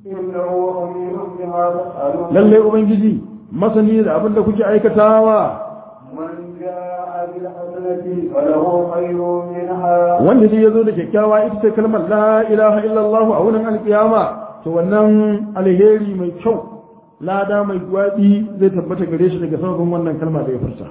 lalle ubangiji masani da abin da kuke aikatawa wanda dai ya zo da kyakkyawa ita ce kalmar la ilaha illallah a wurin alkiyama to wannan alheri mai kyau lada mai gwaɗi zai tabbata gare shi daga sababin wannan kalma da ya furta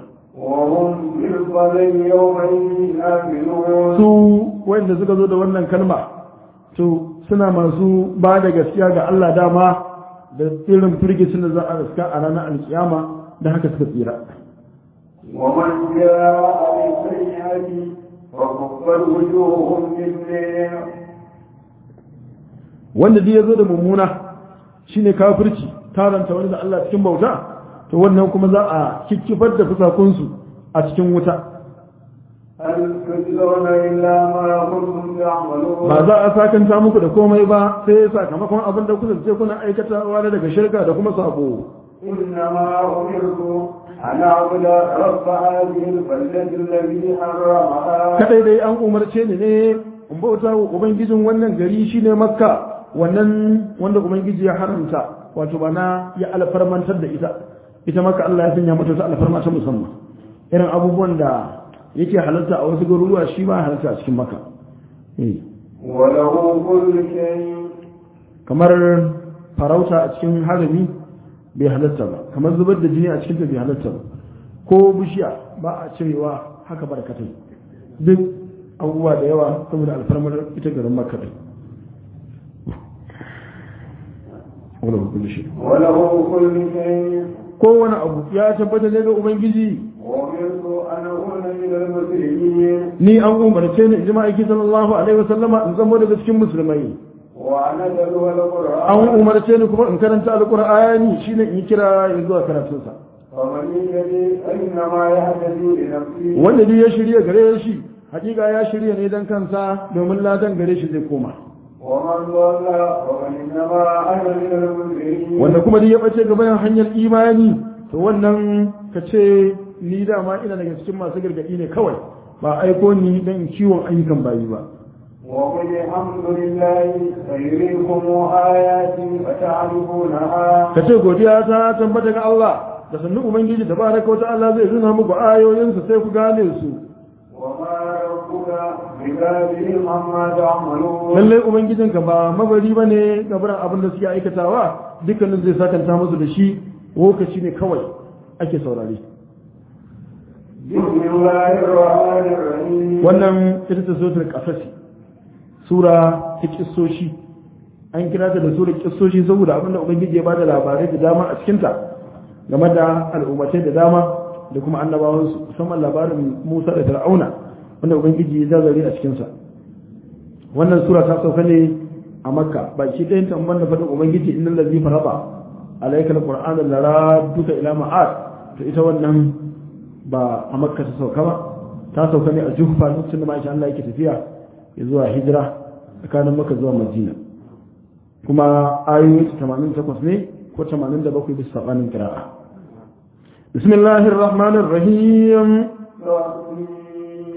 su wanda suka zo da wannan kalma to suna masu ba da gaskiya ga Allah dama da irin firgicin da za a riska a ranar alkiyama da haka suka tsira ومن جاء بالسيئة فكفت وجوههم بالنار wanda dai ya zo da mummuna shine kafirci taranta wani da Allah cikin bauta to wannan kuma za a kikkifar da fusakunsu a cikin wuta هل تجزون إلا ما كنتم تعملون ba za a sakanta muku da komai ba sai sakamakon abin da kuka ce kuna aikatawa na daga shirka da kuma sabo إنما أمرت أن أعبد رب هذه البلدة الذي حرمها kadai dai an umarce ni ne in bauta wa ubangijin wannan gari shine makka wannan wanda ubangiji ya haramta wato bana ya alfarmantar da ita ita maka Allah ya sanya mata ta alfarma ta musamman irin abubuwan da yake halarta a wasu garuruwa shi ba halarta a cikin maka Eh. وله كل شيء kamar farauta a cikin harami bai halatta ba kamar zubar da jini a cikin ta bai halatta ba ko bishiya ba a cirewa haka barkatai duk abubuwa da yawa saboda alfarmar ita garin makka din wala kullu shi وله كل شيء kowane abu ya tabbata ne ga ubangiji وأمرت أن أكون من المسلمين ni an umarce ni in ji ma'aiki sallallahu alaihi wasallama in zama daga cikin musulmai وأن أتلو an القرآن umarce ni kuma in karanta alqur'ani shine in kira ya zuwa karatunsa فمن يهتدي فإنما يهتدي لنفسه wanda duk ya shirya gare shi hakika ya shirya ne dan kansa domin ladan gare shi zai koma ومن ضل فإنما أنا من المنذرين wanda kuma duk ya bace gaban hanyar imani to wannan ka ce ni dama ina daga cikin masu gargadi ne kawai ba aiko ni dan kiwon ayyukan bayi ba وقل الحمد لله سيريكم آياتي فتعرفونها ka ce godiya ta tabbata ga Allah da sannu ubangiji tabaraka wa ta'ala zai nuna muku ayoyinsa sai ku gane su وما ربك بغافل عما تعملون lallai ubangijinka ba mabari ba ne gabaran abin da suke aikatawa dukkanin zai sakanta musu da shi lokaci ne kawai ake saurare بسم الله الرحمن الرحيم wannan ita ta suratul qasasi sura ta kissoshi an kira ta da sura kissoshi saboda abin da ubangiji ya bada labarai da dama a cikin ta game da al'ummatai da dama da kuma annabawan su musamman labarin Musa da Fir'auna wanda ubangiji ya zazare a cikin sa wannan sura ta sauka ne a Makka baki ɗayan ta da faɗin ubangiji innal ladzi faraba alayka alqur'ana laraduka ila ma'ad to ita wannan ba a Makka ta sauka ba ta sauka ne a Juhfa lokacin da ma'aikin Allah yake tafiya ya zuwa hijira tsakanin Makka zuwa Madina kuma ayoyi 88 ne ko 87 bisa sabanin qira'a bismillahir rahmanir rahim تسليم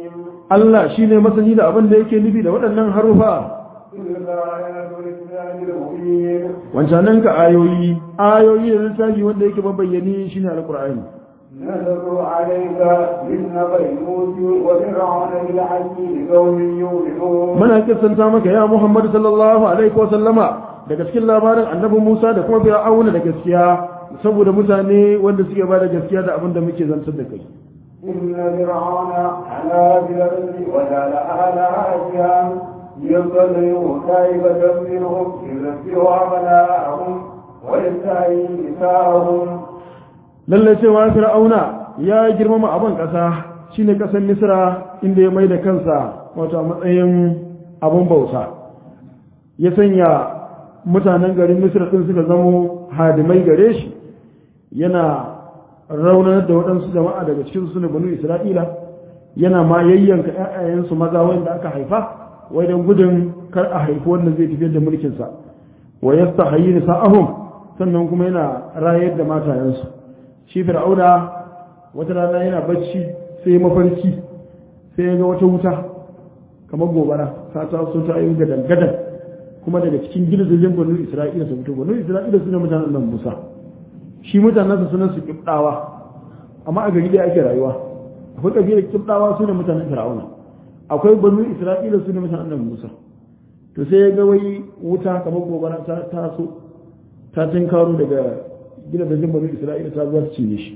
Allah shine masani da abin da yake nufi da waɗannan harufa تلك آيات الكتاب المبين wancanan ka ayoyi ayoyi da littafi wanda yake mabayyani shine alqur'ani نتلو عليك من نبأ موسى وفرعون بالحق لقوم يؤمنون muna kissanta maka ya Muhammad sallallahu alaihi wa sallama daga cikin labarin annabi Musa da kuma Fir'auna da gaskiya saboda mutane wanda suke ba da gaskiya da abin da muke zantar da kai إن فرعون علا في الأرض وجعل أهلها شيعا يضلل كائبة منهم يذبح أبناءهم ويستحيي نساءهم lalle cewa Fir'auna ya girmama abin ƙasa shine ƙasar Misra inda ya mai da kansa wato a matsayin abin bauta ya sanya mutanen garin Misra din suka zamo hadimai gare shi yana raunar da waɗansu jama'a daga cikin su ne banu Isra'ila yana ma yayyanka ƴaƴayensu maza wanda aka haifa wai don gudun kar a haifi wanda zai tafiyar da mulkinsa wa yastahyi nisa'ahum sannan kuma yana rayar da matayensu shi fir'auna wata rana yana bacci sai mafarki sai ya ga wata wuta kamar gobara ta taso ta yi gadan gadan kuma daga cikin gidajen banu isra'ila ta fito banu isra'ila suna mutanen nan musa shi mutanen su sunan su kibdawa amma a gari da ake rayuwa akwai kabilar kibdawa su ne mutanen fir'auna akwai banu isra'ila su ne mutanen nan musa to sai ya ga wai wuta kamar gobara ta taso ta tinkaro daga gidajen banu isra'ila ta zuwa cinye shi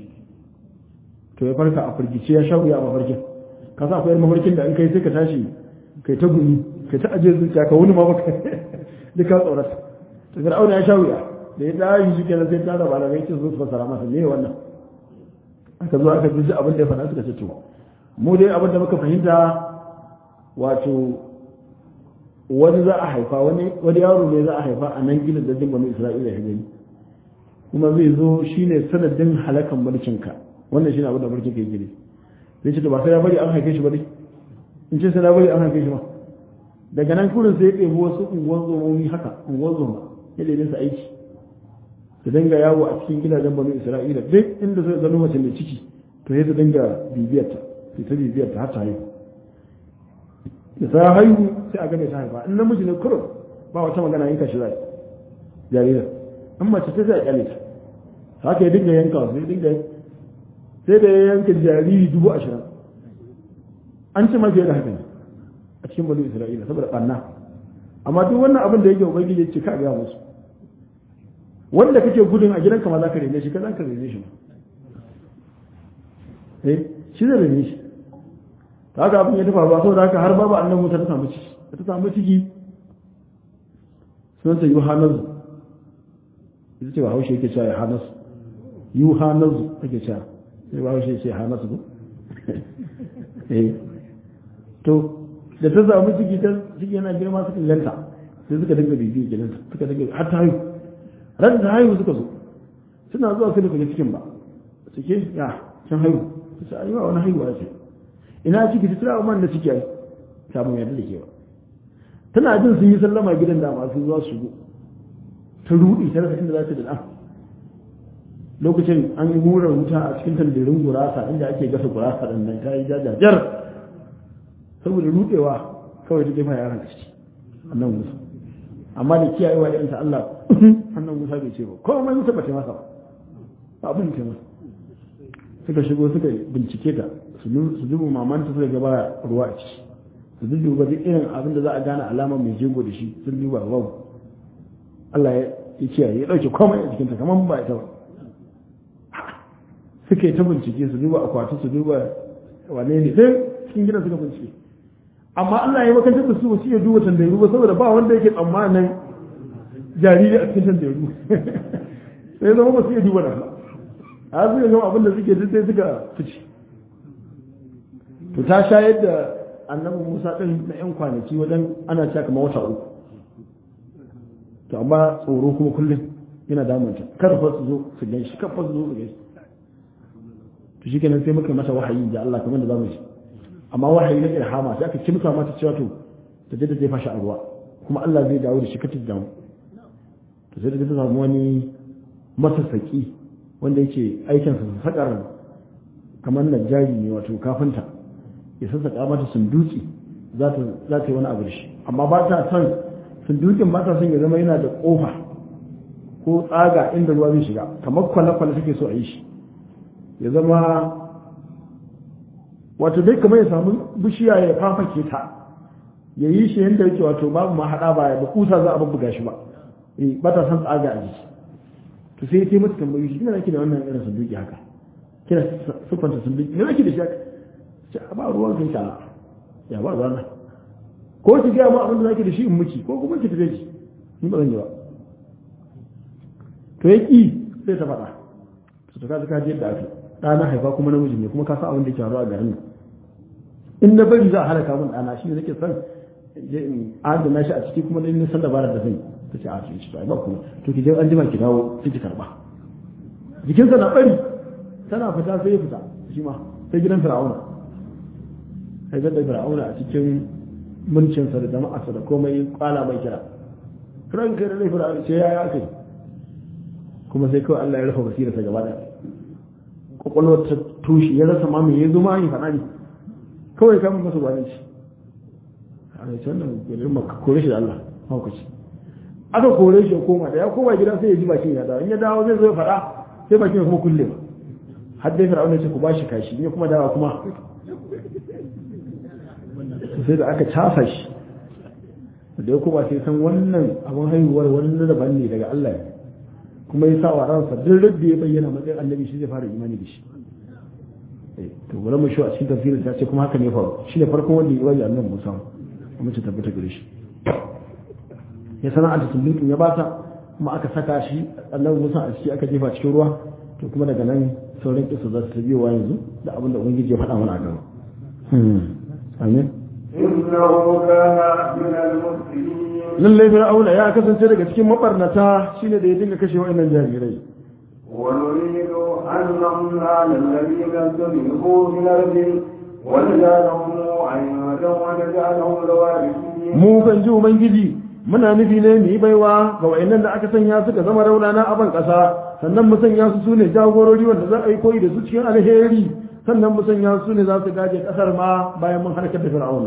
to ya farka a firgice ya sha wuya a mafarkin ka sa akwai mafarkin da in kai sai ka tashi kai ta gumi kai ta ajiye zuciya ka wuni ma baka duk ka tsorata to fir'auna ya sha wuya da ya tashi shi kenan sai ta da malamai ce su fasara masa me wannan aka zo aka ji abin da ya faɗa suka ce to mu dai abin da muka fahimta wato wani za a haifa wani wani yaro ne za a haifa a nan gidan da banu isra'ila ya gani kuma zai zo shine sanadin halakan mulkinka wannan shine abin da mulkin kai gidi zai ce to ba sai ya bari an haife shi ba dai in ce sai na bari an haife shi ba daga nan kurin sai ya ɗebi wasu unguwan zomomi haka unguwan zoma ya ɗebe su aiki su dinga yawo a cikin gidajen banu isra'ila duk inda sai zanu mace mai ciki to ya su dinga bibiyarta sai ta bibiyarta har ta haihu da ta haihu sai a gane ta haifa in namiji ne kurum ba wata magana yanka shi zai jaririn an mace ta sai a kyale ta haka ya dinga yanka su ya dinga sai da ya yanka jariri dubu ashirin an ci mafiya da haka ne a cikin banu isra'ila saboda ɓanna amma duk wannan abin da yake ubangiji ya ce ka gaya musu wanda kake gudun a gidanka ma za ka rene shi ka za ka rene shi eh shi zai rene shi ta haka abin ya tafa ba saboda haka har babu annan wuta ta samu ciki ta samu ciki sunanta yohanazu ita ce ba haushe yake cewa ya hanasu yohanazu ake cewa sai ba haushe ce hanasu ko eh to da ta samu ciki ta ciki yana girma suka ganta sai suka dinga bibiya gidanta suka dinga har ta haihu ran da haihu suka zo suna zuwa sai da kaga cikin ba cike ya can haihu ta ce ayyuwa wani haihuwa ce ina ciki ta tura man da ciki ai samun yadda da ke ba tana jin sun yi sallama gidan da masu zuwa su shigo ta rudi ta rasa inda za ta da ɗan lokacin an yi hura wuta a cikin tandirin gurasa inda ake gasa gurasa ɗin nan ta yi jajajar saboda rudewa kawai ta jefa yaran a ciki annan musa amma da kiyayewa irin ta Allah annan musa bai ce ba komai musa ba ta masa ba abin ta masa suka shigo suka bincike ta su dubu mamanta suka gaba ruwa a ciki su duba duk irin abin da za a gane alamar mai jego da shi sun duba babu Allah ya kiyaye ya dauke komai a jikinta kamar ba ita ba suka yi ta bincike su duba akwati su duba wane ne sai cikin gidan suka bincike amma Allah ya makantar da su ba su iya duba tandaru ba saboda ba wanda yake tsammanin jariri a cikin tandaru sai zama ba su iya duba da ba a suka gama abin da suke duk sai suka fice to ta shayar da annabi Musa din na yan kwanaki wajen ana cewa kamar wata uku to amma tsoro kuma kullum yana damunta kar fa su zo su gan shi kar fa su zo su gan shi to shi kenan sai muka mata wahayi da Allah kamar da zamu ji amma wahayi na ilhama sai aka kimsa mata cewa to ta je ta jefa shi a ruwa kuma Allah zai dawo da shi katin damu to sai da ta samu wani masassaki wanda yake aikin sa sakar kamar najjari ne wato kafinta ya sassaƙa mata sunduki za ta za ta yi wani abu da shi amma ba ta son sundukin ba ta son ya zama yana da ƙofa ko tsaga inda ruwa zai shiga kamar kwale-kwale take so a yi shi ya zama wato dai kamar ya samu bishiya ya fafake ta ya yi shi yadda yake wato babu ma haɗa ba da kusa za a bubbuga shi ba eh ba ta san tsaga a jiki to sai ya mata tambayoyi shi kina nake da wannan irin sunduki haka kina siffanta sunduki me nake da shi haka ce a ba ruwan kai ta ya ba ruwan ko ki ga mu abin da nake da shi in miki ko kuma ki tafi ki ni ba zan yi ba to ya ki sai ta faɗa to ka ka je yadda aka ɗana haifa kuma namiji ne kuma ka san abin da ke faruwa a garin nan in na bari za a halaka min ɗana shi ne nake son je in adana shi a ciki kuma dan nisan dabarar da zai ta ce a ce shi ba kuma to ki je an jima ki dawo sai ki karba jikinsa na bari tana fita sai ya fita shi ma sai gidan fir'auna sai ga fir'auna a cikin mulkinsa da jama'arsa da komai kwala mai kira ranka da laifin fir'auna ce ya ya kai kuma sai kawai Allah ya rufe basirarsa gaba daya kwakwalwar ta tushe ya rasa ma me ya zo ma yi faɗa ne kawai kama masa gwanin shi a ne can da gudun maka kore shi da Allah haukaci aka kore shi ya koma da ya koma gida sai ya ji bakin ya dawo in ya dawo zai zo ya faɗa sai bakin ya kuma kulle ba har dai fir'auna ce ku ba shi kashi in ya kuma dawa kuma sai da aka casa shi da ya koma sai san wannan abin haihuwar wani daban ne daga Allah ne kuma ya sa wa ransa duk rabbi ya bayyana matsayin annabi shi zai fara imani da shi to wala mu shi a cikin tafsirin ta ce kuma haka ne faru shi ne farkon wanda ya waje annabi Musa kuma ce tabbata gare shi ya sana da sulutun ya bata kuma aka saka shi annabi Musa a ciki aka jefa cikin ruwa to kuma daga nan sauran kisa za su biyo wa yanzu da abin da ubangiji ya faɗa mana a gaba amin إنه كان من المسلمين lallai fir'auna ya kasance daga cikin mabarnata shine da ya dinga kashe wa'annan jarirai ونريد أن نمن على الذين استضعفوا في الأرض ونجعلهم أئمة ونجعلهم الوارثين mu kan ji ubangiji muna nufi ne mu yi baiwa ga wa'annan da aka sanya suka zama raunana a ban ƙasa sannan mu sanya su sune jagorori wanda za a yi koyi da su cikin alheri sannan mu sanya su ne za su gaje ƙasar ma bayan mun harkar da fir'auna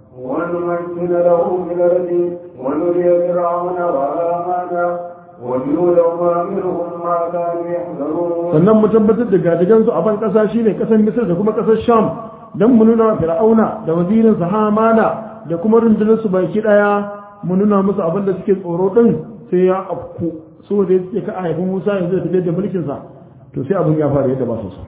ونمكن لهم في الأرض ونري فرعون وهامان وجنودهما منهم ما كانوا يحذرون sannan mu tabbatar da gadagansu a ban ƙasa shine ƙasar misir da kuma ƙasar sham don mu nuna wa fir'auna da wazirin sa hamana da kuma rundunar su baki ɗaya mu nuna musu abin da suke tsoro ɗin sai ya afku so da yake ka haifin musa yanzu da tafiyar da mulkin sa to sai abin ya fara yadda ba su so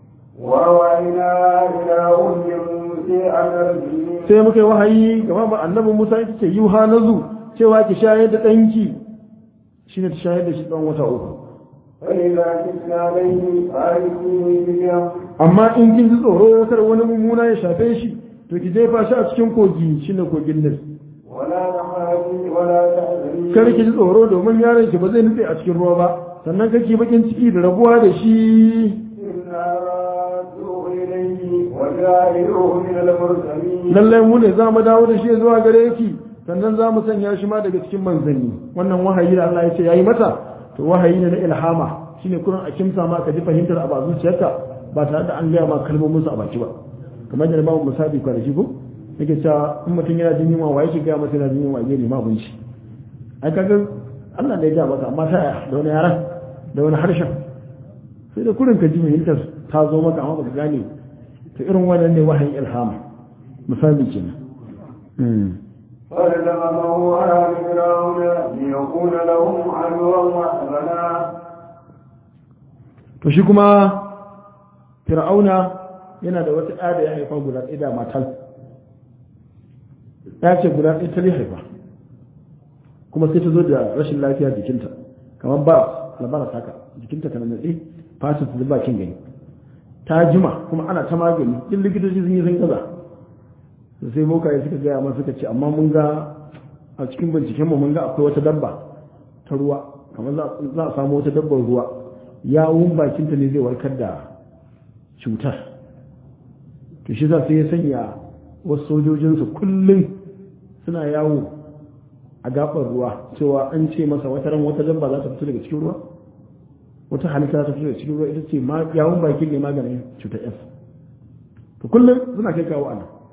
وأوحينا إلى أم موسى أن أرجعي sai muka yi wahayi ga ba annabi musa ita ce yuha nazu cewa ki shayar da ɗanki shine ta shayar da shi ɗan wata uku فإذا كتنا عليه فألقيه في اليم amma in kin ji tsoro kar wani mummuna ya shafe shi to ki jefa shi a cikin kogi shine kogin nil ولا تخافي ولا تحزني kar ki ji tsoro domin yaron ki ba zai nutse a cikin ruwa ba sannan kake bakin ciki da rabuwa da shi إنا رادوه إليه وجاعلوه من المرسلين lallai mu ne za mu dawo da shi zuwa gare ki sannan za mu sanya shi ma daga cikin manzanni wannan wahayi da Allah ya ce yayi mata to wahayi ne na ilhama shine kurin a kimsa ma ka ji fahimtar a ba zuciyarka ba tare da an gaya ma kalmomin su a baki ba kamar da babu musabi kwanaki ko yake cewa in mutum yana jin yunwa waye ke gaya masa yana jin yunwa ya nema abinci ai kaga Allah ne ya gaya maka amma ta da wani yaran da wani harshen sai da kurin ka ji fahimtar ta zo maka amma baka gane to irin wannan ne wahayin ilhama misali kenan فالتقمه على فرعون ليكون لهم عدوا وحسنا to shi kuma fir'auna yana da wata ɗa da ya haifa guda ɗaya da matal ya ce guda ɗaya ta haifa kuma sai ta zo da rashin lafiya jikinta kamar ba labara saka jikinta kana naɗe fasin ta zuba kin gani ta jima kuma ana ta magani duk likitoci sun yi sun gaza da sai bokaye suka gaya masa suka ce amma mun ga a cikin binciken mu mun ga akwai wata dabba ta ruwa kamar za a samu wata dabbar ruwa yawun bakinta ne zai warkar da cutar to shi za sai ya sanya wasu sojojinsu kullum suna yawo a gabar ruwa cewa an ce masa wata ran wata dabba za ta fito daga cikin ruwa wata halitta za ta fito daga cikin ruwa ita ce yawun bakin ne maganin cutar s to kullum suna kai kawo ana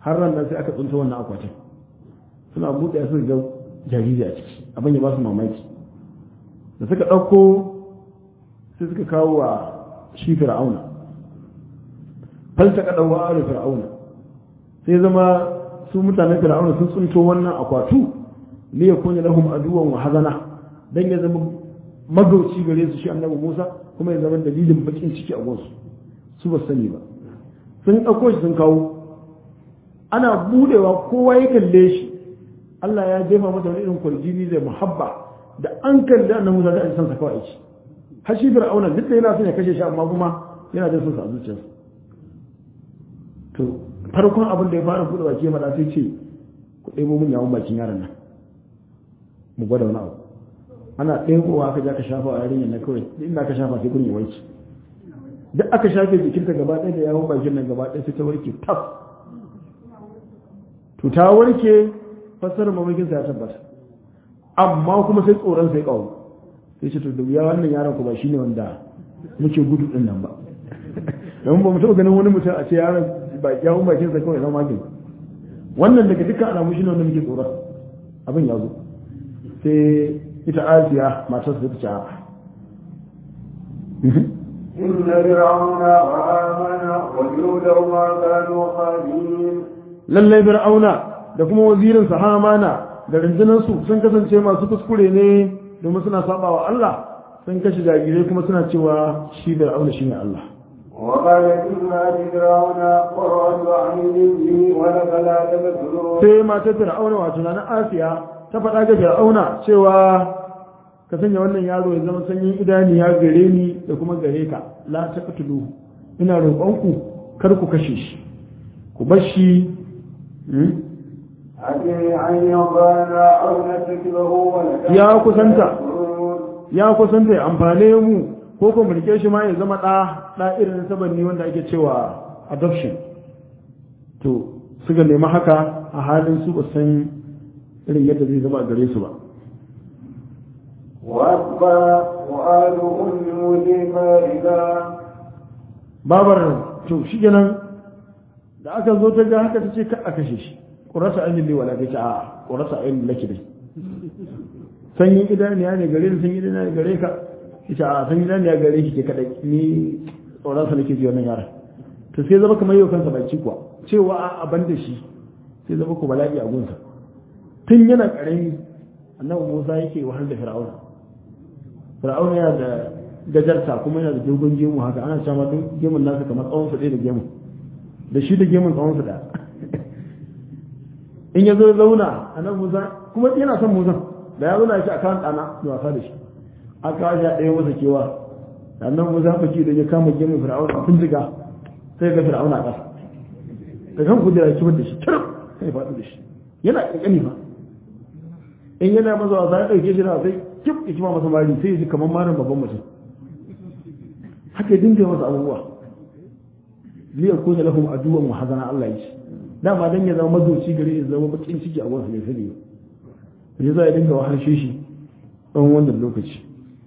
har ran nan sai aka tsunta wannan akwatin suna buɗe su ga jariri a ciki abin ya ba su mamaki da suka ɗauko sai suka kawo wa shi fir'auna falta ka ɗauwa a fir'auna sai zama su mutanen fir'auna sun tsunto wannan akwatu ne ya kunya lahum aduwan wa hazana dan ya zama magauci gare su shi annabi Musa kuma ya zama dalilin bakin ciki a gonsu su ba sani ba sun ɗauko shi sun kawo ana budewa kowa ya kalle shi Allah ya jefa mata wani irin kwarjini da muhabba da an kalli annabi Musa da a san sa kawai aiki har shi fir'auna duk da yana son ya kashe shi amma kuma yana da son sa a zuciyarsa to farkon abin da ya fara buɗe baki ya faɗa sai ce ku ɗebo min yawon bakin yaron nan mu gwada wani abu ana ɗebowa aka ja ka shafa a yarinyar na kawai inda aka shafa sai gurin ya wanke duk aka shafe jikinta gaba ɗaya da yawon bakin nan gaba ɗaya sai ta warke taf to ta warke fassarar mamakinsa ya tabbata amma kuma sai tsoron sai ƙawo sai ce to da wuya wannan yaron ku ba shi ne wanda muke gudu ɗin nan ba don ba mu taɓa ganin wani mutum a ce yaron ba yawon bakinsa kawai na magin wannan daga dukkan alamu shi ne wanda muke tsoron abin ya zo sai ita asiya matar su ta ce إن فرعون وآمن وجنودهما كانوا خالدين lallai fir'auna da kuma wazirin sa hamana da rundunar su sun kasance masu kuskure ne domin suna saba wa Allah sun kashe jarirai kuma suna cewa shi fir'auna shine Allah وقالت امرأة فرعون قرة عين لي ولك لا تقتلون sai matar fir'auna wato na asiya ta faɗa ga fir'auna cewa ka sanya wannan yaro ya zama sanyin idaniya gare ni da kuma gare ka la taqtuluhu ina roƙonku kar ku kashe shi ku bar shi أتي أن يضانا أو نتكله ولك Ya kusanta. ya kusanta ya amfane mu ko kuma rike shi ma ya zama ɗa ɗa irin sabanni wanda ake cewa adoption to suka nemi haka a halin su ba san irin yadda zai zama a gare su ba وأكبر وآل أم موسى فائدة babar to shi kenan da aka zo ta ga haka ta ce ka a kashe shi ƙurasa ainihin lewa ta ce a ƙurasa ainihin laki dai sanyin idaniya ne gare ni sanyin idaniya ne gare ka ita a sanyin idaniya gare ki ke kadai ni tsoronsa nake ji wannan yaran to sai zama kamar yau kansa baki kuwa cewa a aban da shi sai zama ku bala'i a gunsa tun yana karami annabi Musa yake wahal da Fir'auna Fir'auna yana da gajarta kuma yana da dogon gemu haka ana cewa duk gemun nasa kamar tsawon sa ɗaya da gemun da shi da gemun tsawon sa ɗaya in ya zo zauna annabi Musa kuma yana son Musa da ya zauna shi a kan ɗana da wasa da shi aka kawo shi a ɗaya masa kewa annabi Musa faki da ya kama gemun Fir'auna a bindiga sai ga Fir'auna a ƙasa da kan kudura kibar da shi kirf sai faɗi da shi yana ƙanƙani fa in yana masa wasa ya ɗauke shi na sai kif ya kima masa mari sai ya ji kamar marin babban mutum haka ya dinga masa abubuwa liya kuna lahum aduwan wa hazana Allah ya ce dama dan ya zama mazoci gare ya zama bakin ciki a wasu mai sani ba ya za ya dinga wahalshe shi tsawon wannan lokaci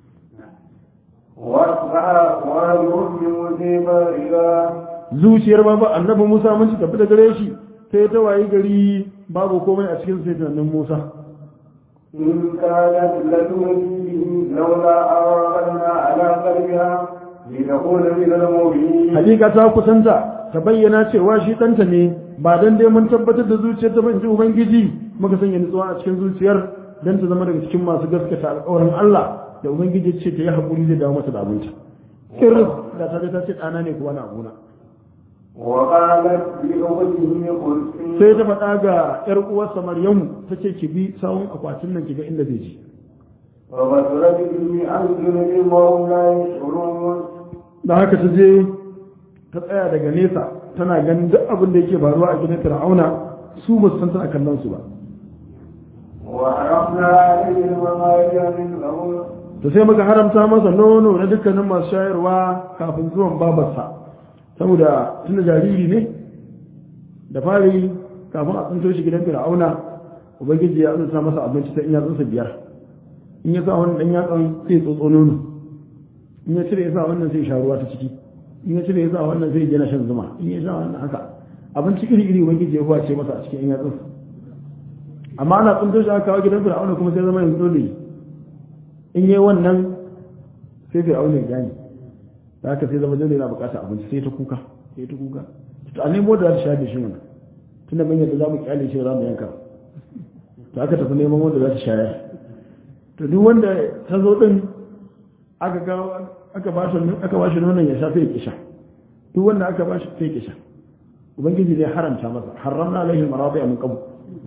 وأصبح وآل أم موسى فائدة zuciyar babu annabi Musa mun ci tafi da gare shi sai ta wayi gari babu komai a cikin sai tunanin Musa إن كانت لتؤذيه لولا أرغبنا على قلبها لتكون من المؤمنين hakika ta kusanta ta bayyana cewa shi ɗanta ne ba dan dai mun tabbatar da zuciyar ta banji ubangiji muka sanya nutsuwa a cikin zuciyar dan ta zama daga cikin masu gaskata alƙawarin Allah da ubangiji ce ta yi haƙuri zai dawo mata da abinta irin da ta ta ce ɗana ne kuwa na abuna وقالت لأخته قلت sai ta faɗa ga ƴar uwarsa Maryamu ta ce ki bi sawun akwatin nan ki ga inda zai je وبصرت به عن جنب وهم لا يشعرون da haka ta je ta tsaya daga nesa tana ganin duk abin da yake faruwa a gidan Fir'auna su ba su san tana kallon su ba وعرفنا عليه المغارب من قبل to sai muka haramta masa nono na dukkanin masu shayarwa kafin zuwan babarsa saboda tunda jariri ne da fari kafin a tsinto shi gidan fir'auna ubangiji ya azurta masa abinci ta in yatsunsa biyar in ya sa wani dan yatsan sai ya tsotso nono in ya cire ya sa wannan sai ya sha ruwa ta ciki in ya cire ya sa wannan sai ya gina shan zuma in ya sha wannan haka abinci iri iri ubangiji ya huwace masa a cikin yatsun amma ana tsunto shi aka kawo gidan fir'auna kuma sai zama yanzu dole in yi wannan sai fir'auna ya gane da haka sai zama dole yana bukatar abinci sai ta kuka sai ta kuka to a nemo da za ta shayar da shi mana tunda mun yadda za mu kyale shi za mu yanka to aka tafi neman wanda za ta shayar to duk wanda ta zo din aka ga aka ba shi aka ba shi nonon ya sha sai ya kisha duk wanda aka ba shi sai ya kisha ubangiji zai haramta masa haramna alaihi maradi'a min qabl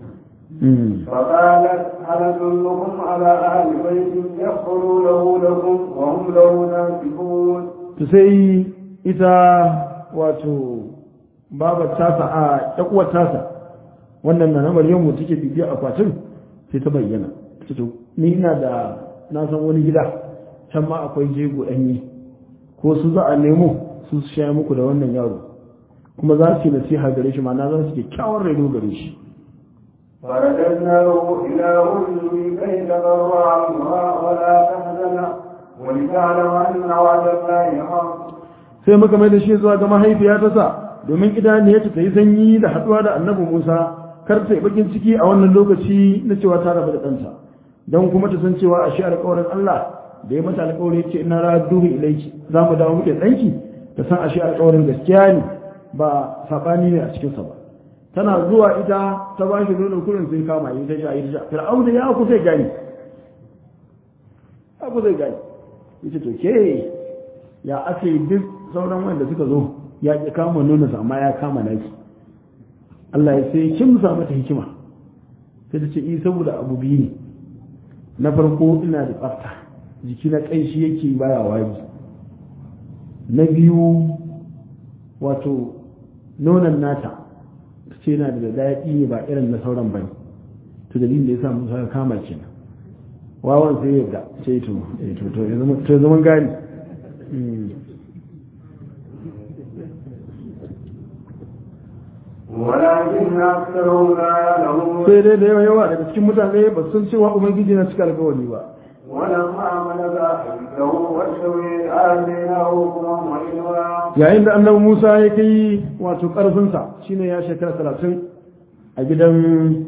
فقالت هل أدلكم على أهل بيت يغفرونه لكم وهم له ناكبون to sai ita wato babar tasa a ƴakuwar tasa wannan na Maryamu take bibiya akwatin sai ta bayyana ta to ni ina da na san wani gida can ma akwai jego ɗanyi ko su za a nemo su su shaya muku da wannan yaro kuma za su yi nasiha gare shi ma'ana za su kyakkyawar reno gare shi فرددناه إلى أمه كي تقر عنها ولا تحزن ولتعلم أن وعد الله حق sai muka mai da shi zuwa ga mahaifiya ta sa domin idaniyarta ta yi sanyi da haɗuwa da annabi Musa kar ta yi bakin ciki a wannan lokaci na cewa ta rabu da ɗanta don kuma ta san cewa a shi alƙawarin Allah da ya mata alƙawari ce ina raduhu ilaiki za mu dawo muke tsanki ta san a shi alƙawarin gaskiya ne ba saɓani ne a cikinsa ba tana zuwa ita ta ba shi nono kurin sai kama yi ta sha yi ta sha fir'auna ya ku zai gani ya ku zai gani yace to ke ya ake duk sauran wanda suka zo ya ki kama nono amma ya kama naki Allah ya sai kin sa mata hikima sai ta ce i saboda abu biyu ne na farko ina da tsafta jiki na kanshi yake baya wari na biyu wato nonon nata ce yana da daɗi ne ba irin na sauran bane to dalilin da ya sa musa ya kama kenan wawan sai yadda ce to to to ya zama to zaman gani ولكن أكثرهم لا يعلمون sai dai da yawa yawa daga cikin mutane ba su san cewa ubangiji na cika alkawari ba ولما بلغ عنده والسوي آتيناه حكما وعلما yayin da annabi Musa ya kai wato karfinsa shine ya shekara talatin a gidan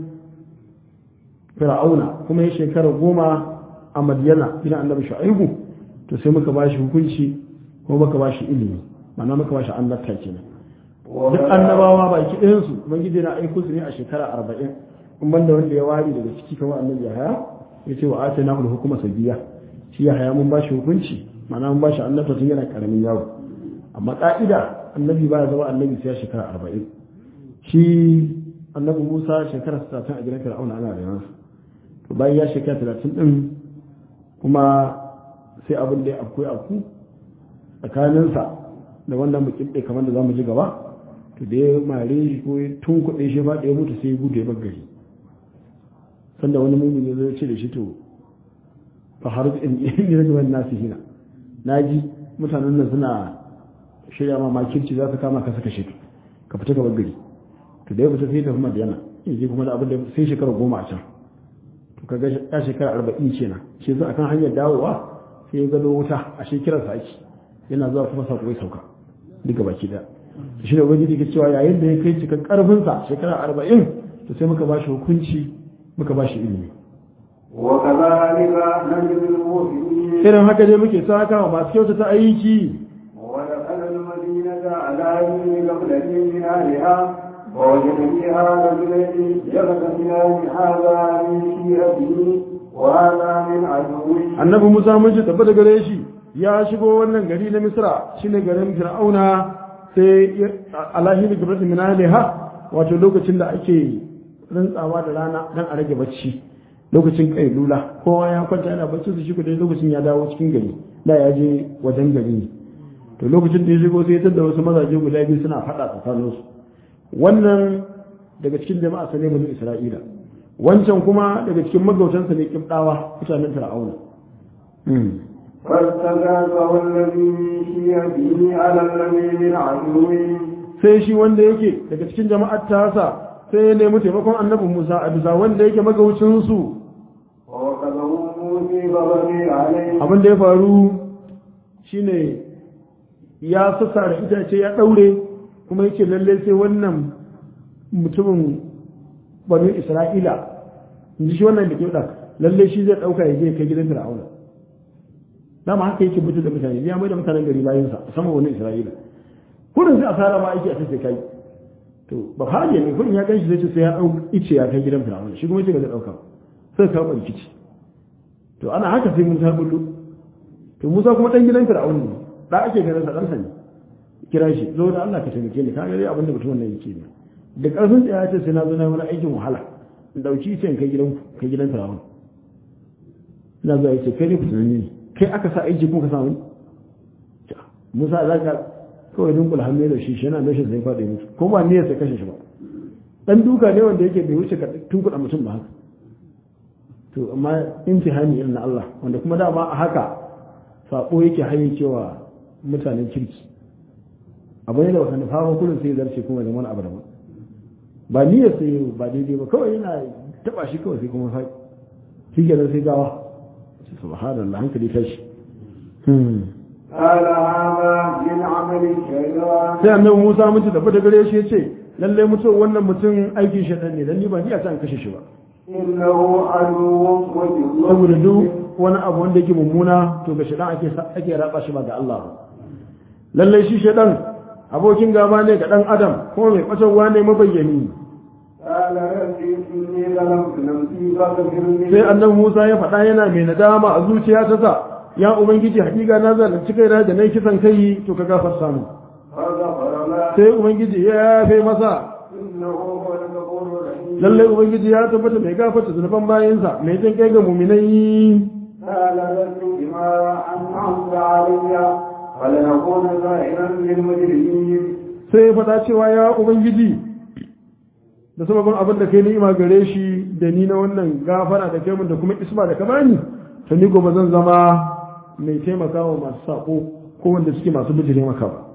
Fir'auna kuma ya shekara goma a Madiyana gidan annabi Shu'aibu to sai muka bashi hukunci kuma muka bashi ilimi ma'ana muka bashi annabta kenan duk annabawa baki ɗayan su ubangiji na aiko su ne a shekara arba'in in banda wanda ya wari daga ciki kamar annabi Yahaya ya ce wa atina ul hukuma sabiya shi Yahaya mun bashi hukunci ma'ana mun bashi annabta tun yana karamin yaro amma ka'ida annabi ba ya zama annabi sai ya shekara arba'in shi annabi Musa shekara talatin a gidan Fir'auna ana da yansu to bayan ya shekara talatin din kuma sai abin da ya afku afku tsakaninsa da wannan mukin kamar da za mu ji gaba to da ya mare shi ko ya tun kuɗe shi ba da ya mutu sai ya gudu ya bar gari sanda wani mumin ya zo ya ce da shi to fa har in yi rage wani nasu hina na ji mutanen nan suna shirya ma makirci za su kama ka saka shi ka fita ka bar gari to da ya fita sai ya tafi madiyana ya je kuma da abin da sai shekara goma a can to kaga ya shekara arba'in kenan shi yanzu akan hanyar dawowa sai ya gado wuta a shekarar sa ake yana zuwa kuma sako ya sauka duka baki da shi ne ubangiji ke cewa yayin da ya kai cikin karfinsa shekara arba'in to sai muka ba shi hukunci muka ba shi ilimi وكذلك نجد المؤمنين irin haka dai muke saka wa masu kyautata aiki ودخل المدينة على يمين قبلة من أهلها ووجد فيها رجلين يغتسلان هذا من شيعته وهذا من عدوه annabi musa mun ji tabbata gare shi ya shigo wannan gari na misra shine garin fir'auna sai alahi da gabatin min ha wato lokacin da ake rantsawa da rana dan a rage bacci lokacin kailula kowa ya kwanta yana bacci su shi dai lokacin ya dawo cikin gari da ya je wajen gari ne to lokacin da ya shigo sai ya tada wasu mazaje guda biyu suna faɗa tsakaninsu wannan daga cikin jama'a sa ne bani isra'ila wancan kuma daga cikin magautansa ne kibdawa mutanen fir'auna فاستغاثه الذي من شيعته على الذي من عدوه sai shi wanda yake daga cikin jama'ar tasa sai ya nemi taimakon annabi Musa a bisa wanda yake magaucinsu ووكله موسى بغني عليه abin da ya faru shine ya sassa da itace ya daure kuma yake lalle sai wannan mutumin banu isra'ila in ji shi wannan da ke ɗan lalle shi zai ɗauka ya je kai gidan fir'auna dama haka yake mutu da mutane ya mai da mutanen gari bayan sa sama wani isra'ila kudin sai asara ma aiki a sai kai to ba haje ne kudin ya gan shi zai ce sai ya ɗau ice ya kai gidan fir'auna shi kuma ce ba zai ɗauka sai kawo rikici to ana haka sai musa bullo to musa kuma ɗan gidan fir'auna ne da ake ganin sa ɗansa ne kira shi zo da Allah ka taimake ni ka ga dai abin da mutumin nan yake ne da ƙarfin tsaya ce sai na zo na wani aikin wahala in dauki ice in kai gidan kai gidan fir'auna ina zuwa yace kai ne ku tunani ne kai aka sa aiki kuma ka samu Musa za ka kawai dunkula hannu da shi shi yana nashi sai faɗi mutu ko ba niyyar sai kashe shi ba dan duka ne wanda yake bai wuce ka tunkuɗa mutum ba haka to amma imtihani irin na Allah wanda kuma dama a haka sabo yake haye cewa mutanen kirki abu ne da baka nufa ba kullum sai zarce kuma da wani abu da ba niyyar sai ba daidai ba kawai yana taba shi kawai sai kuma faɗi shi kenan sai gawa subhanallah hankali tashi قال هذا من عمل الشيطان sai annabi Musa mun tafi da gare shi yace lalle mutum wannan mutum aikin shaitan ne dan ni ba ni a san kashe shi ba إنه عدو وجل saboda duk wani abu wanda yake mummuna to ga shaitan ake ake raba shi ba ga Allah ba lalle shi shaitan abokin gaba ne ga dan adam kuma mai kwatarwa ne mabayyani قال ربي إني ظلمت نفسي فاغفر لي sai annabi Musa ya faɗa yana mai nadama a zuciya ta sa ya ubangiji hakika na zalunci kaina da nayi kisan kai to ka gafarta mu فغفر له sai ubangiji ya yafe masa إنه هو الغفور الرحيم lallai ubangiji ya tabbata mai gafarta zunuban bayansa mai jin kai ga muminai قال ربي بما أنعمت علي فلنكون ظاهرا للمجرمين sai ya faɗa cewa ya ubangiji da sababin abin da kai ni'ima gare shi da ni na wannan gafara da kai mun da kuma isma da ka bani to ni gobe zan zama mai taimakawa masu sako ko wanda suke masu bijire maka ba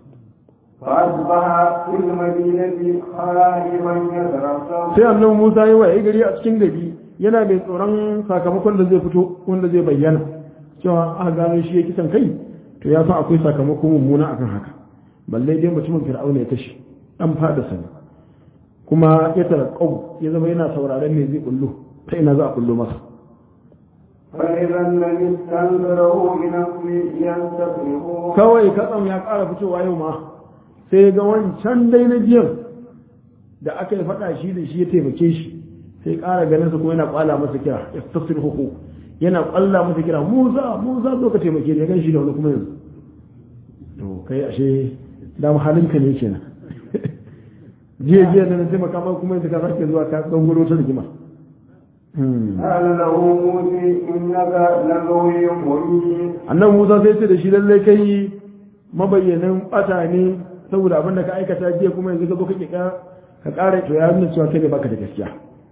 فأصبح في المدينة خائفا يترقب sai annabi Musa ya waye gari a cikin gari yana mai tsoron sakamakon da zai fito wanda zai bayyana cewa aka gano shi ya kisan kai to ya san akwai sakamako mummuna akan haka balle dai mutumin fir'auna ya tashi dan fada sani kuma ya tarakau ya zama yana sauraron me zai kullu ta ina za a kullu masa فإذا الذي استنذره بنفسه ينتقمه kawai katsam ya ƙara fitowa yau ma sai ga wancan dai na jiyan da aka yi faɗa shi da shi ya taimake shi sai ƙara ganin sa kuma yana ƙwala masa kira istasir huku yana ƙwalla masa kira musa musa zo ka taimake ni gan shi da wani kuma yanzu to kai ashe dama halinka ne kenan jiya jiya da na taimaka maka kuma yanzu ka sake zuwa ka gangaro ta rigima قال له موسى إنك لغوي مبين annan musa sai ce da shi lallai kai mabayyanin bata ne saboda abin da ka aikata jiya kuma yanzu ka zo kake ka ka kare to ya nuna cewa kai ne baka da gaskiya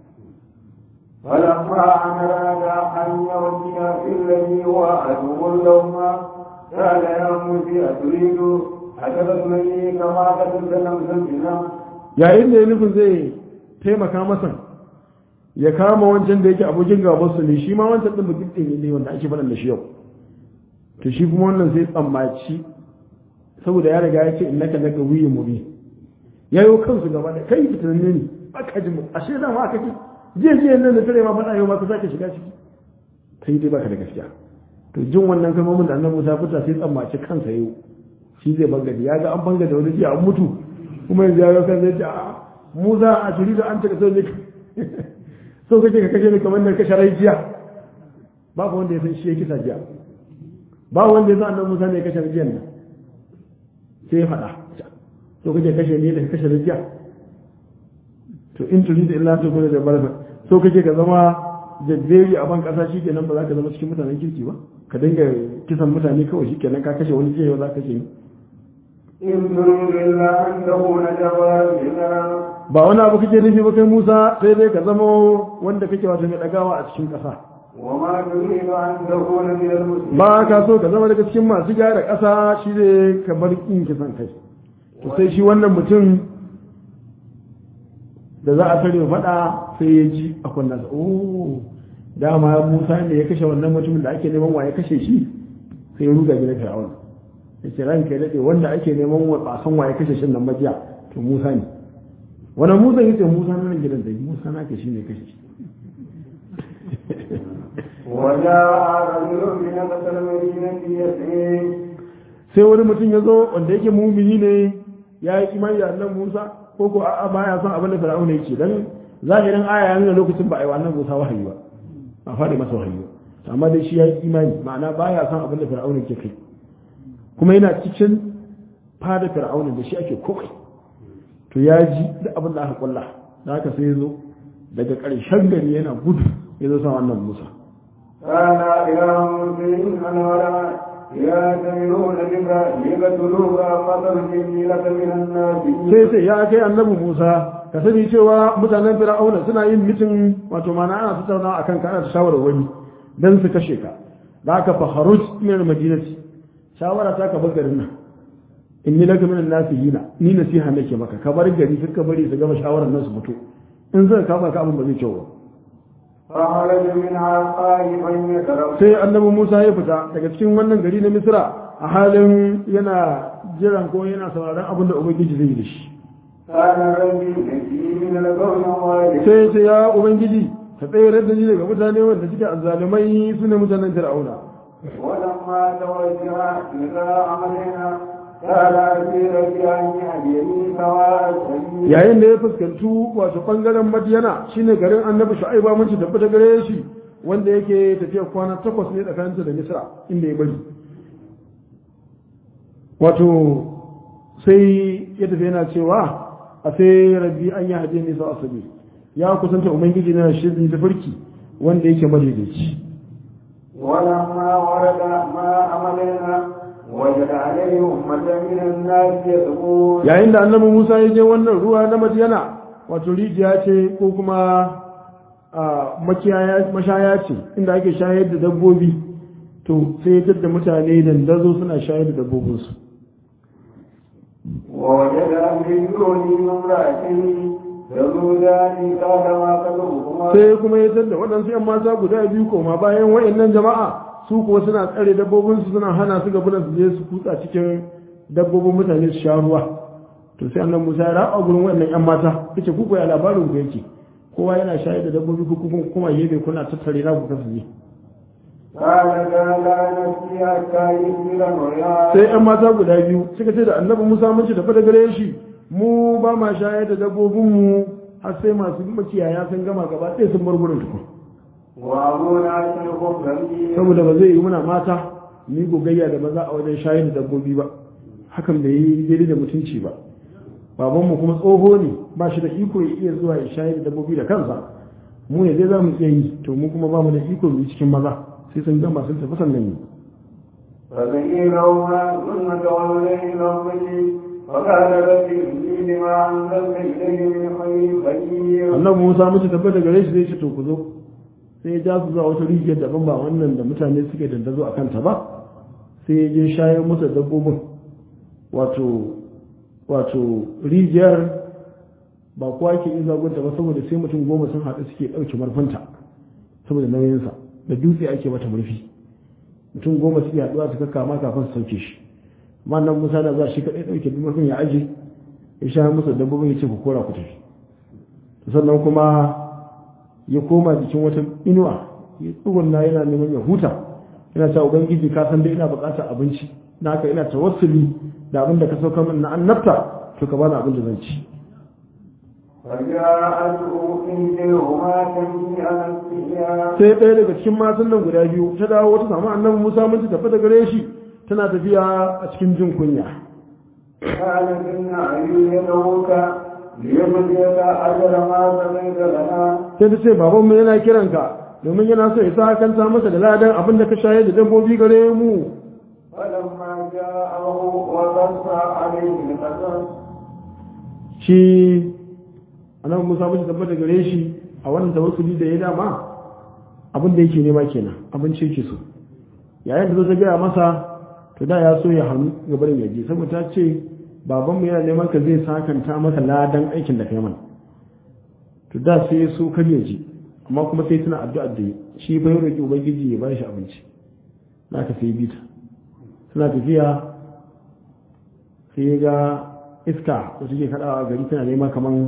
فلما أن أراد أن يرجع الذي هو عدو لهما قال يا موسى أتريد أتقتلني كما قتلت نفسا بنفس yayin da ya nufin zai taimaka masa ya kama wancan da yake abokin gabansu ne shi ma wancan din bakin ɗin ne wanda ake faɗan da shi yau to shi kuma wannan sai tsammaci saboda ya riga ya ce innaka laka wiyin mubi yayo kansu gaba da kai fitanne ne aka ji mu ashe da ma aka ce jiya jiya nan da tare ma faɗa yau ma ka sake shiga ciki kai dai baka da gaskiya to jin wannan kalmomin da annabi Musa fita sai tsammaci kansa yau shi zai bangade ya ga an bangade wani jiya an mutu kuma yanzu ya ga kan zai ce a Musa a turi da an taka sai ne so kake ka kashe ni kamar da kashe rai jiya babu wanda ya san shi ya kisa jiya babu wanda ya san annabi Musa ne ya kashe jiyan nan sai ya faɗa so kake kashe ni da kashe rai jiya to in turi da illa ta kuma da barka so kake ka zama jadderi a ban kasa shi kenan ba za ka zama cikin mutanen kirki ba ka dinga kisan mutane kawai shi kenan ka kashe wani jiya yau za ka kashe ni إن تريد إلا أن تكون جبارا بنا ba wani abu kake nufi ba kai Musa sai dai ka zama wanda kake wato mai dagawa a cikin ƙasa وما تريد أن تكون من المسلمين ba ka so ka zama daga cikin masu gyara ƙasa shi ne ka bar in kisan kai to sai shi wannan mutum da za a tare faɗa sai ya ji a kunnansa oh dama Musa ne ya kashe wannan mutumin da ake neman wa ya kashe shi sai ya ruga gidan Fir'aun ya ce ranka ya daɗe wanda ake neman wa ba san wa ya kashe shi nan majiya to Musa ne wani musa yace musa nan gidan da musa naka shine kashi وجاء رجل من أقصى المدينة يسعي sai wani mutum ya zo wanda yake mumini ne ya yi imani da annan Musa ko ko a'a baya son abin da Fir'auna yake dan zahirin aya ya nuna lokacin ba a yi wa annan Musa wahayi ba ba faɗi masa wahayi ba amma dai shi ya yi imani ma'ana baya son abin da Fir'auna yake kai kuma yana cikin fada Fir'auna da shi ake komai to ya ji duk abin da aka kulla da haka sai ya zo daga ƙarshen gari yana gudu ya zo sa wannan Musa قال يا موسى إن الولد يأتمرون بك ليقتلوك فترجمني لك من الناس sai sai ya kai annabi Musa ka sani cewa mutanen Fir'auna suna yin mitin wato mana ana tattauna akan ka ana ta shawara wani dan su kashe ka da ka fa haruj min al-madinati shawara ta ka bar garin nan inni laka min an-nasihina ni nasiha nake maka ka bar gari ka bari su gama shawarar nan su fito in zai kafa ka abin ba zai kyau ba فخرج منها خائفا يترقب sai annabi Musa ya fita daga cikin wannan gari na Misra a halin yana jiran ko yana sauraron abin da Ubangiji zai yi da shi قال ربي نجي من القوم الظالمين sai ce ya Ubangiji ka tsayar da ni daga mutane wanda suke azzalumai su ne mutanen Fir'auna ولما توجه إلى أمرنا قال أسير بأن يهديني سواء السبيل yayin da ya fuskantu wato bangaren Madiyana shine garin Annabi Shu'aiba mun ci tabbata gare shi wanda yake tafiya kwana takwas ne tsakaninsa da Misra inda ya bari wato sai ya tafi yana cewa a sai rabbi an yi hadiya nisa asabi ya kusanta ubangiji na shirin da farki wanda yake madaidaici ولما ورد ما أمرنا وجد عليه أمة من الناس يسقون yayin da annabi Musa ya je wannan ruwa na Madiyana wato rijiya ce ko kuma a, makiyaya mashaya ce inda ake shayar da dabbobi to sai ya da mutane dandazo suna shayar da dabbobinsu ووجد من دونه امرأتين تذودان قال ما قدرهما sai kuma ya da waɗansu ‘yan mata guda biyu koma bayan wa'annan jama'a su kuwa suna tsare dabbobinsu suna hana su gabunan su je su kutsa cikin dabbobin mutane su sha ruwa to sai annan musa ya raba gurin wa'annan ‘yan mata yace ku ko ya labarin ku yake kowa yana shayar da dabbobi ku kuma kuma yebe kuna tattare na ku kasu je قال لا نسقي حتى يصبر الرياح sai ‘yan mata guda biyu suka ce da annabi musa mun ci tafi da gare shi mu ba ma shayar da dabbobinmu har sai masu makiyaya sun gama gaba ɗaya sun bar gurin tukun وأبونا شيخ كبير saboda ba zai yi muna mata ni gogayya da maza a wajen shayar da dabbobi ba hakan bai yi daidai da mutunci ba babanmu kuma tsoho ne ba shi da iko ya iya zuwa ya shayar da dabbobi da kansa mu ne dai za mu iya yi to mu kuma ba mu da iko mu yi cikin maza sai sun gama sun tafi sannan yi فبينهما ثم تولى إلى الظل فقال رب إني لما أنزلت إلي من خير فقير annabi musa mutu tabbata gare shi zai ce to ku zo sai ya ja su zuwa wata rijiyar daban ba wannan da mutane suke dandazo a kanta ba sai ya je shayar musu da dabbobin wato wato rijiyar ba kowa ke iya zagonta ba saboda sai mutum goma sun haɗu suke ɗauke marfinta saboda nauyinsa da dutse ake mata murfi mutum goma suke haɗuwa su kama kafin su sauke shi amma nan musa da za shi kaɗai ɗauke murfin ya aje ya sha musu dabbobin ya ce ku kora ku tafi sannan kuma ya koma jikin wata inuwa ya tsugunna yana neman ya huta yana cewa ubangiji ka san dai ina buƙatar abinci na haka ina tawassuli da abin da ka sauka min na annabta to ka bani abin da zan ci فجاءته إحداهما تمشي على استحياء sai ɗaya daga cikin matan nan guda biyu ta dawo ta samu annabi Musa mun ta tafi da gare shi tana tafiya a cikin jin kunya قالت إن أبي يدعوك ليجزيك أجر ما بقيت لنا sai ta ce baban mu yana kiranka domin yana so ya sa kanta masa da ladan abin da ka shayar da dabbobi gare mu فلما جاءه وقص عليه القصص shi annabi Musa mun tabbata gare shi a wannan tawassuli da ya dama abin da yake nema kenan abinci yake so yayin da zo ta gaya masa to da ya so ya hannu gaban yaje saboda ta ce babanmu yana neman ka zai sakanta masa ladan aikin da kai mana to da sai ya so kar ya ji amma kuma sai tana addu'a da yi shi bai roki ubangiji ya bashi abinci na ka sai bita suna tafiya sai ya ga iska da take kadawa a gari tana nema kaman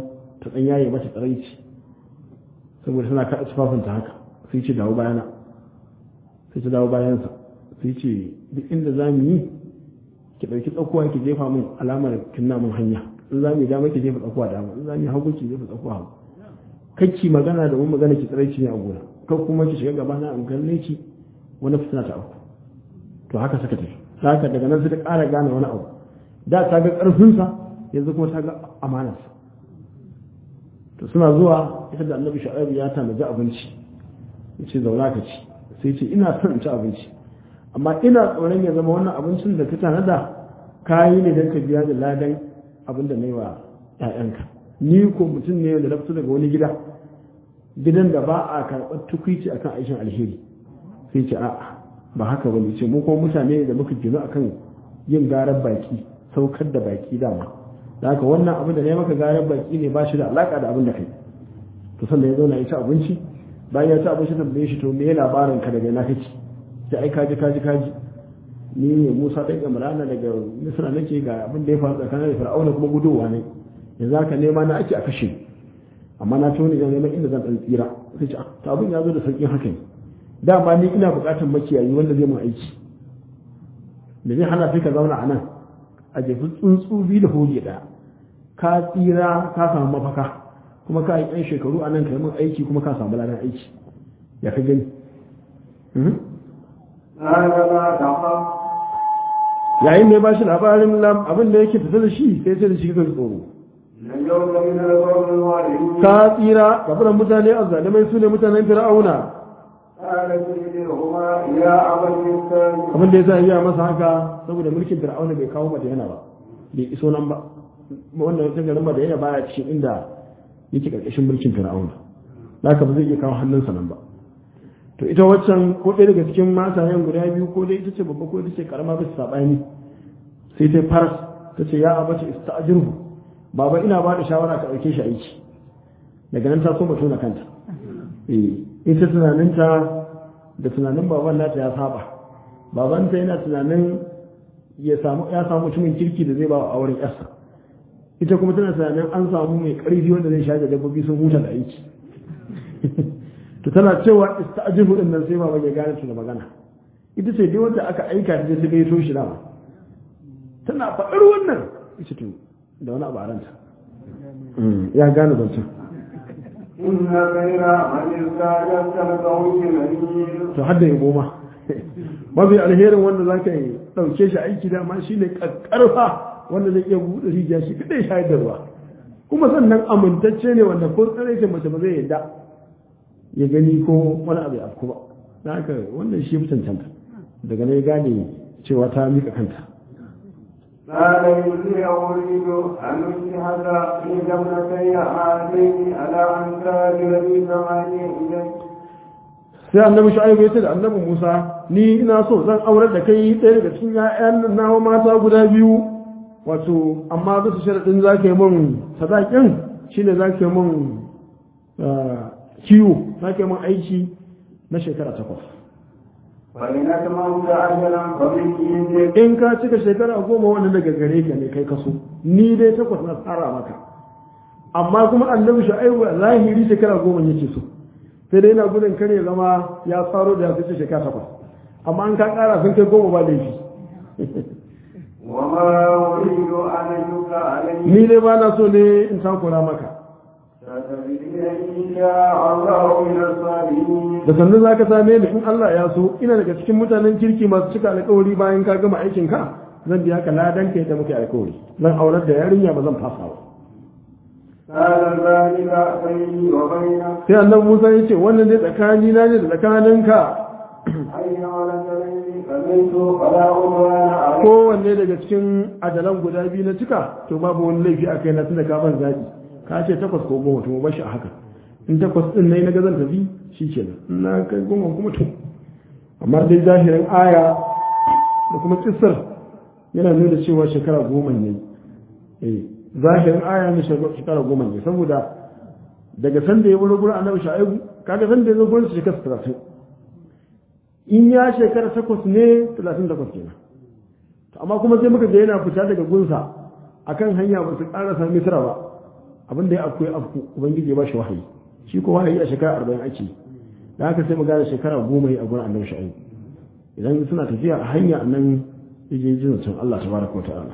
ta ɗan yaye mata tsaraici saboda tana kaɗa tufafinta haka sai ce dawo bayana sai ta dawo bayansa sai ce duk inda za mu yi ki ɗauki tsakuwa ki jefa min alamar kinna min hanya in za mu yi dama ki jefa tsakuwa dama in za mu yi hagu ki jefa tsakuwa hagu kakki magana da mun magana ki tsaraici ne a gona kan kuma ki shiga gaba na in kalle ki wani fitina ta auku to haka suka tafi haka daga nan suka ƙara gane wani abu da ta ga ƙarfinsa yanzu kuma ta ga amanarsa to suna zuwa ita da annabi shu'aibu ya tanaji abinci ya ce zauna ka ci sai ce ina son in ci abinci amma ina tsoron ya zama wannan abincin da ka tanada kayi ne don ka biya da ladan abin da na yi wa 'ya'yanka ni ko mutum ne da na fito daga wani gida gidan da ba a karɓar tukwici akan aikin alheri sai ce a'a ba haka ba ne ce mu kuma mutane da muka gino akan yin garar baki saukar da baki dama da haka wannan abin da ne maka garar baki ne ba shi da alaka da abin da kai to sannan ya zo na ya ci abinci bayan ya ci abinci tambaye shi to me labarin ka daga ina kake sai ai kaji kaji kaji ni ne Musa dan Imrana daga Misra nake ga abin da ya faru tsakanin da Fir'auna kuma gudowa ne yanzu haka nema na ake a kashe amma na toni da neman inda zan dan tsira sai ce to abin ya zo da sauƙin haka ne dama ni ina buƙatar makiyayi wanda zai mun aiki da zai hana sai ka zauna a nan a jefi tsuntsu biyu da hoge ɗaya ka tsira ka samu mafaka kuma ka yi ɗan shekaru a nan ka yi mun aiki kuma ka samu ladan aiki ya ka gani yayin da ya ba shi labarin abin da yake tafi da shi sai sai da shi kan tsoro ka tsira gabaran mutane a zalimai su ne mutanen fir'auna abin da ya sa iya masa haka saboda mulkin fir'auna bai kawo mata yana ba bai iso nan ba wanda wata garin ba da yana baya cikin inda yake karkashin mulkin fir'auna haka ba zai iya kawo hannunsa nan ba to ita waccan ko ɗaya daga cikin matayen guda biyu ko dai ita ce babba ko ita ce karama bisa saɓani sai ta faras ta ce ya abace ista'jirhu baba ina ba da shawara ka ɗauke shi aiki daga nan ta so mutum na kanta ita tunaninta da tunanin baban nata ya saba babanta yana tunanin ya samu ya samu mutumin kirki da zai ba wa auren yarsa ita kuma tana tunanin an samu mai ƙarfi wanda zai shaje dabbobi sun huta da aiki to tana cewa ista'jibu din nan sai baban ya gane ta da magana ita ce dai wanda aka aika ta je ta gaito shi dama tana faɗar wannan ita to da wani abu a ranta ya gane zancen إن خير من استعجلت القوي الأمير to har da yabo ma mafi alherin wanda za ka yi ɗauke shi aiki dama shi ne ƙarfa wanda zai iya buɗe rijiya shi kaɗai shayar da ruwa kuma sannan amintacce ne wanda ko tsare ce mace ba zai yadda ya gani ko wani abu ya afku ba da haka wannan shi fi cancanta daga na ya gane cewa ta miƙa kanta قال إني أريد أن أجهز في جملتي هاتين على أن تاجر لي ثمانية إليك sai annabi shu'aibu ya ce da annabi Musa ni ina so zan aurar da kai ɗaya daga cikin ƴaƴan nawa mata guda biyu wato amma bisa sharadin za ka yi min sadakin shine za ka yi min kiwo za ka yi min aiki na shekara takwas فإن أتممت أجلا فمن عندك in ka cika shekara goma wannan daga gare ka ne kai kaso ni dai takwas na tsara maka amma kuma annabi shu'aibu a zahiri shekara goma yake so sai dai yana gudun kare zama ya tsaro da ya fice shekara takwas amma an ka kara sun kai goma ba laifi وما أريد أن أشك عليك ni dai ba na so ne in takura maka ستجدني إن شاء الله من الصالحين da sannan za ka same ni in Allah ya so ina daga cikin mutanen kirki masu cika alkawari bayan ka gama aikin ka zan biya ka ladan ka yadda muke alkawari zan aurar da yarinya ba zan fasa ba قال ذلك بيني وبينك sai annabi Musa ya ce wannan dai tsakani na ne da tsakaninka أين ولدني فمنت فلا عدوان عليك kowanne daga cikin adalan guda biyu na cika to babu wani laifi a kai na tunda ka ban zaɓi ka ce takwas ko goma to mu bashi a haka in takwas din nayi na ga zan tafi shikenan in na kai goma kuma to amma dai zahirin aya da kuma kissar yana nuna cewa shekara goma ne eh zahirin aya ne shekara goma ne saboda daga sanda ya wuri gurin annabi shu'aibu kaga sanda ya zo gurin shekara 30 in ya shekara takwas ne 38 kenan to amma kuma sai muka ga yana fita daga gunsa akan hanya ba su karasa misra ba abin da ya afku ya afku ubangiji ya ba shi wahayi shi ko wahayi a shekara arba'in ake yi da haka sai mu gane shekara goma yi a gurin annabi shu'aib idan suna tafiya a hanya nan yaje jin can Allah tabaraka wa ta'ala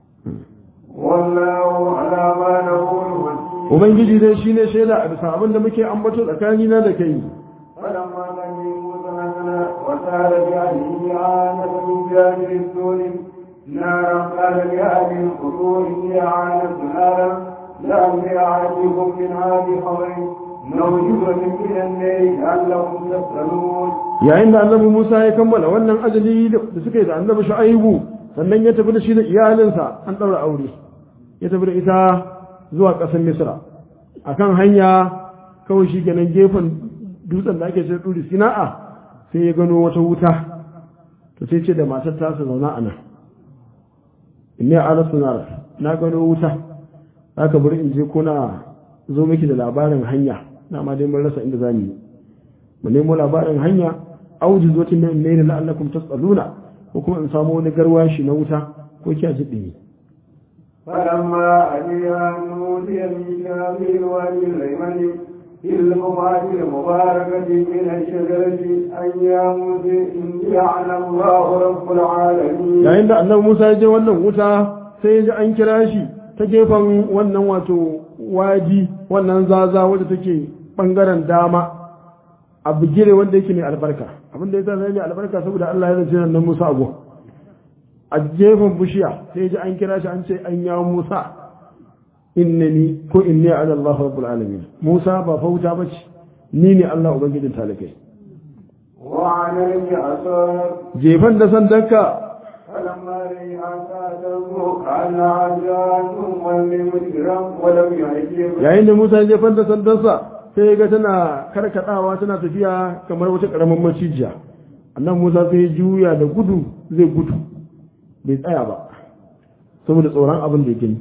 والله على ما نقول وكيل ubangiji dai shine shaida a bisa abin da muke ambato tsakanina da kai فلما لم يموتنا وسال بأهله عانة من جانب السور نارا قال لأهل القبور هي عانة نارا لعلي آتيكم منها بخبر موجودة من الليل لعلكم تسألون yayin da annabi Musa ya kammala wannan ajali da suka yi da annabi Shu'aibu sannan ya tafi da shi da iyalinsa an daura aure ya tafi da ita zuwa ƙasar Misra akan hanya kawai shi kenan gefen dutsen da ake ce duri Sina'a sai ya gano wata wuta to sai ce da matar ta su zauna a nan inni ala sunar na gano wuta zaka bari in je kuna zo miki da labarin hanya na ma dai mun rasa inda zamu yi mu nemo labarin hanya auji zo tin ne ne la'allakum tasaluna ko kuma in samu wani garwashi na wuta ko kiya ji dimi فلما أتيها نودي من في الوادي الأيمن في البقعة المباركة من الشجرة أن يا موسى إني أعلم الله رب العالمين yayin da annabi Musa ya je wannan wuta sai ya ji an kira shi ta gefen wannan wato wadi wannan zaza wadda take bangaren dama a bigire wanda yake mai albarka abin da ya sa mai albarka saboda Allah ya zance nan Musa abu a gefen bishiya sai ya ji an kira shi an ce an ya Musa innani ko inni ala Allah rabbul alamin Musa ba fauta bace ni ne Allah ubangijin talakai وعليه أثار jefan da sandanka فلما رأيها تنظر كأنها جان ولم مدبرا ولم يعجب yayin da Musa ya jefan da sandansa sai ya ga tana karkadawa tana tafiya kamar wata karamin macijiya annan Musa sai ya juya da gudu zai gudu bai tsaya ba saboda tsoron abin da ya gani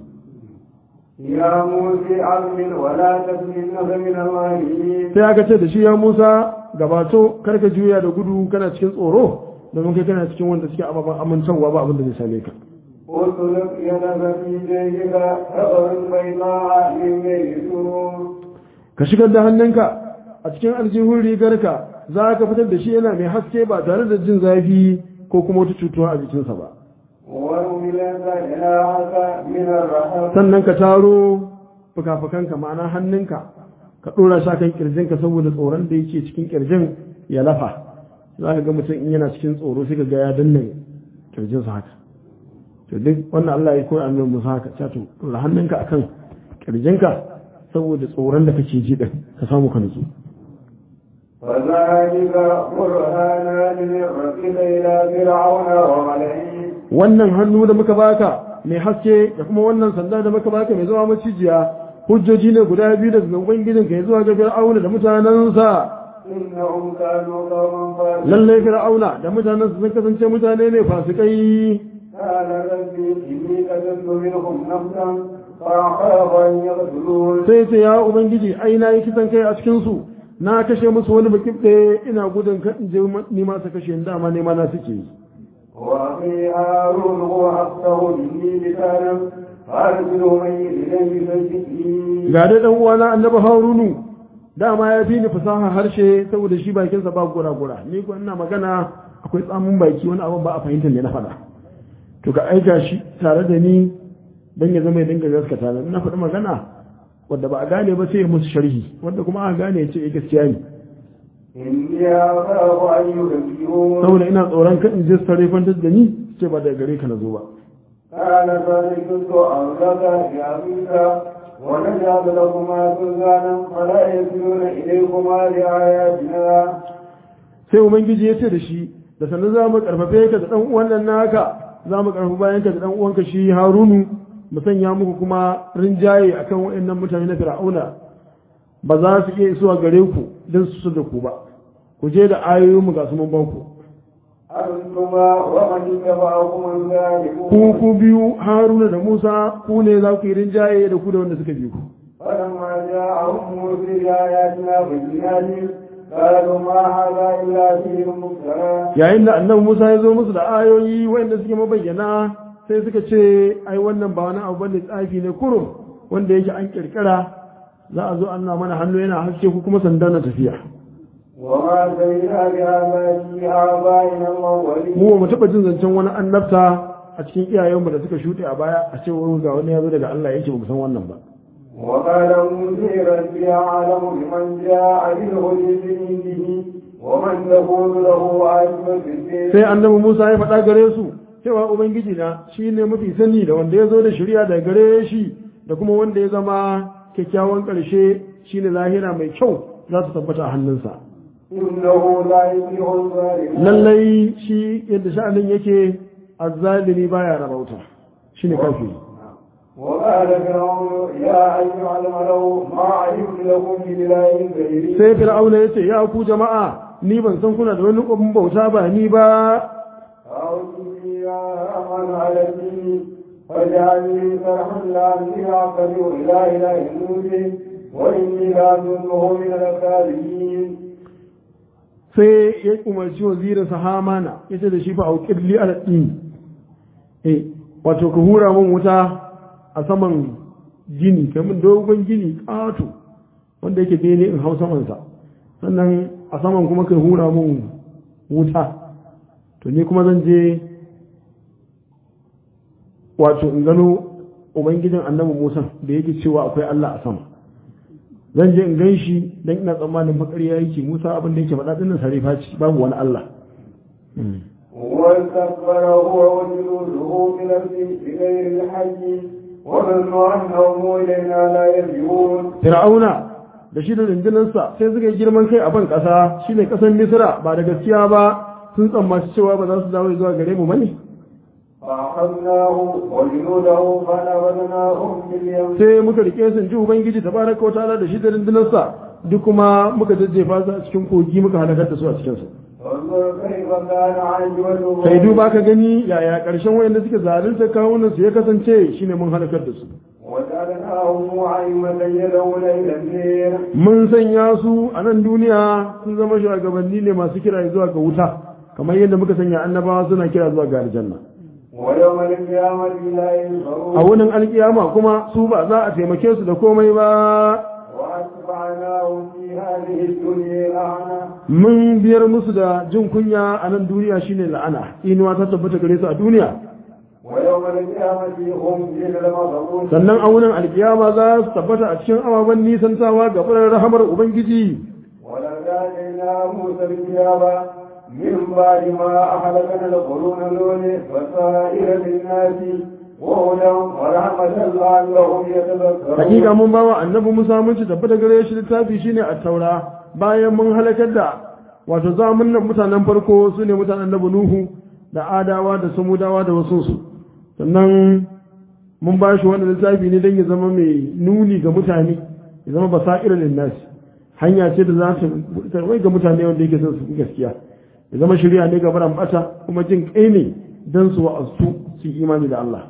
يا موسى أمن ولا تكن من الظالمين sai aka ce da shi ya Musa gabato karka juya da gudu kana cikin tsoro domin kai kana cikin wanda suke ababen amintarwa ba abin da zai same ka واسلك يدك في جيبك ثغر بيضاء من غير سرور ka shigar da hannunka a cikin aljihun rigarka za ka fitar da shi yana mai haske ba tare da jin zafi ko kuma wata cutuwa a jikinsa ba وأملك جناحك من الرحم sannan ka taro fuka-fukanka ma'ana hannunka ka ɗora shi kan kirjinka saboda tsoron da yake cikin kirjin ya lafa za ka ga mutum in yana cikin tsoro sai ka ga ya danna kirjinsa haka to duk wannan Allah ya koya annabi Musa haka ta to ɗora hannunka akan kirjinka saboda tsoron da kake ji din ka samu ka nutsu وذلك برهانان من ربك إلى فرعون وملئه wannan hannu da muka baka mai haske da kuma wannan sanda da muka baka mai zama macijiya hujjoji ne guda biyu daga ubangijin ka zuwa ga fir'auna da mutanensa إنهم كانوا قوما فاسقين lallai fir'auna da mutanensa sun kasance mutane ne fasikai قال ربي إني قتلت منهم نفسا فأخاف أن يقتلون sai ce ya ubangiji ai na yi kisan kai a cikin su na kashe musu wani bakin ɗaya ina gudun kan in je ni ma su kashe ni, dama ne ma na suke yi وأخي هارون هو أفصح مني لسانا فأرسله من إليه فيجئني ga dai dan uwana annabi harunu dama ya fi ni fasaha harshe saboda shi bakinsa ba gura gura ni ko ina magana akwai tsamin baki wani abu ba a fahimtar ne na faɗa to ka aika shi tare da ni dan ya zama ya dinga gaskata ni na faɗi magana wanda ba a gane ba sai ya musu sharhi wanda kuma aka gane ya ce eh gaskiya ne إني أخاف أن يكذبون saboda ina tsoron kan in je sarrafantar da ni ce ba daga gare ka na zo ba قال فلكنت أولك يا موسى ونجعل لكما سلطانا فلا يصلون إليكما بآياتنا sai ubangiji ya ce da shi da sannan za mu karfafe ka da dan uwan nan naka za mu karfafa bayan ka da dan uwanka shi harunu mu sanya muku kuma rinjaye akan waɗannan mutane na fir'auna ba za su iya isuwa gare ku don su da ku ba ku je da ayoyin mu ga su mun ba ku أنتما ومن اتبعكم ku الغالبون ku biyu haruna da musa ku ne za ku yi rinjaye da ku da wanda suka bi ku فلما جاءهم موسى بآياتنا بينات قالوا ما هذا إلا سحر مفترى yayin da annabi musa ya zo musu da ayoyi waɗanda suke mabayyana sai suka ce ai wannan ba wani abu bane tsafi ne kurum wanda yake an kirkira za a zo an na mana hannu yana haske ko kuma sanda na tafiya وما سمعنا بهذا في آبائنا الأولين mu ba mu taɓa jin zancen wani annabta a cikin iyayenmu da suka shuɗe a baya a ce wani ga wani ya zo daga Allah yake ba mu san wannan ba وقال موسى ربي أعلم بمن جاء بالهدى من عنده ومن تكون له عاقبة الدين sai annabi Musa ya faɗa gare su cewa ubangiji na shine mafi sani da wanda ya zo da shari'a daga gare shi da kuma wanda ya zama kyakkyawan ƙarshe shine lahira mai kyau za su tabbata a hannunsa إنه لا يفلح الظالمون lallai shi yadda sha'anin yake azzalimi baya rabauta shine kafiri وقال فرعون يا أيها الملأ ما علمت لكم من إله غيري sai fir'auna ya ce ya ku jama'a ni ban san kuna da wani abin bauta ba ni ba فأوتني يا أمن على الدين فاجعلني فرحا لعلي أعتذر إلى إله موسى وإني لأظنه من الكاذبين sai ya umarci wazirinsa hamana ya ce da shi fa a ƙirli a ɗin eh wato ka hura min wuta a saman gini kamin dogon gini ƙato wanda yake bene in hau samansa sannan a saman kuma ka hura min wuta to ni kuma zan je wato in gano ubangijin annabi musa da yake cewa akwai allah a sama zan je in gan shi don ina tsammanin makariya yake musa abin da yake faɗa ɗin sarifa ce babu wani allah واستكبر هو وجنوده في الأرض بغير الحج وظنوا أنهم إلينا لا يرجعون fir'auna da shi da rundunarsa sai suka yi girman kai a ban ƙasa shine ƙasar misra ba da gaskiya ba sun tsammaci cewa ba za su dawo zuwa gare mu bane فأخذناه وجنوده فنبذناهم في اليم sai muka rike su ji ubangiji tabaraka wa ta'ala da shi da rundunarsa duk kuma muka jajjefa su a cikin kogi muka halakar da su a cikin su فانظر كيف كان عاقبة sai duba ka gani yaya ƙarshen wayanda suke zalunta kawunan su ya kasance shine mun halakar da su وجعلناهم أئمة يدعون إلى النير mun sanya su a nan duniya sun zama shugabanni ne masu kira zuwa ga wuta kamar yadda muka sanya annabawa suna kira zuwa ga aljanna ويوم القيامة لا a ينصرون wunin alkiyama kuma su ba za a taimake su da komai ba وأتبعناهم في هذه الدنيا لعنة mun biyar musu da jin kunya a nan duniya shine la'ana inuwa ta tabbata gare su a duniya ويوم القيامة هم في المضمون sannan a wunin alkiyama za su tabbata a cikin ababen nisantawa ga furar rahamar ubangiji ولقد آتينا موسى الكتاب من بعد ما أهلكنا القرون الأولى بصائر للناس وهدى ورحمة لعلهم يتذكرون hakika mun bawa annabi Musa mun ci tabbata gare shi littafi shine a taura bayan mun halakar da wato zamanin mutanen farko su ne mutanen annabi Nuhu da Adawa da Samudawa da wasu su sannan mun ba shi wannan littafi ne don ya zama mai nuni ga mutane ya zama basa'ir lin nas hanya ce da za ta tarwai ga mutane wanda yake son su bi gaskiya ya zama shari'a ne ga baran bata kuma jin kai ne dan su wa'azu su yi imani da Allah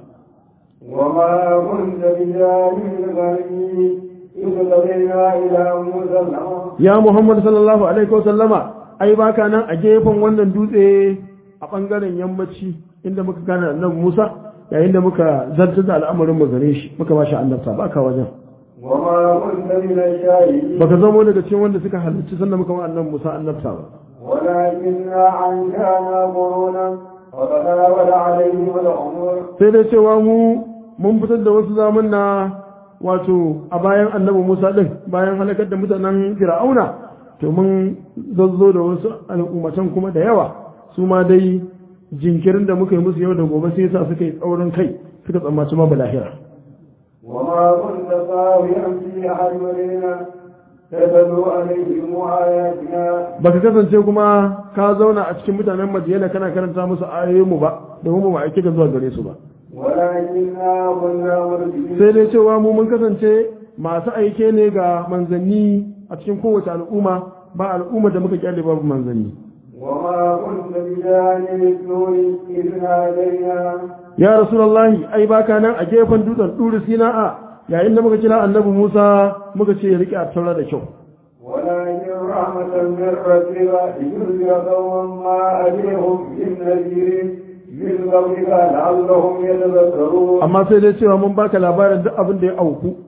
وما كنت بجانب الغربي إذ قضينا إلى موسى الأمر ya Muhammad sallallahu alaihi wa sallama ai baka nan a gefen wannan dutse a bangaren yammaci inda muka gane annabi Musa yayin da muka zartar da al'amarin mu gare shi muka ba shi annabta baka wajen وما كنت من الشاهدين baka zamo daga cikin wanda suka halarci sanda muka ba annabi Musa annabta ba ولكننا عنكانا قرونا وتناول عليهم الأمور sai dai cewa mu mun fitar da wasu zamanna wato a bayan annabi Musa din bayan halakar da mutanen Fir'auna to mun zazzo da wasu al'ummatan kuma da yawa su ma dai jinkirin da muka yi musu yau da gobe sai yasa suka yi tsaurin kai suka tsammaci ma balahira وما كنت صاويا في أحد مدينة تتلو عليهم آياتنا baka kasance kuma ka zauna a cikin mutanen Madiyana kana karanta musu ayoyinmu ba domin ba mu aike ka zuwa gare su ba ولكننا كنا مرسلين sai dai cewa mu mun kasance masu aike ne ga manzanni a cikin kowace al'umma ba al'umma da muka kyale babu manzanni وما كنت بجانب الطور إذ نادينا ya rasulullahi ai baka nan a gefen dutsen duri sina'a yayin da muka kira annabi Musa muka ce ya rike a taura da kyau ولكن رحمة من ربك لتنذر قوما ما أتيهم من نذير من قبلك لعلهم يتذكرون amma sai dai cewa mun baka labarin duk abin da ya auku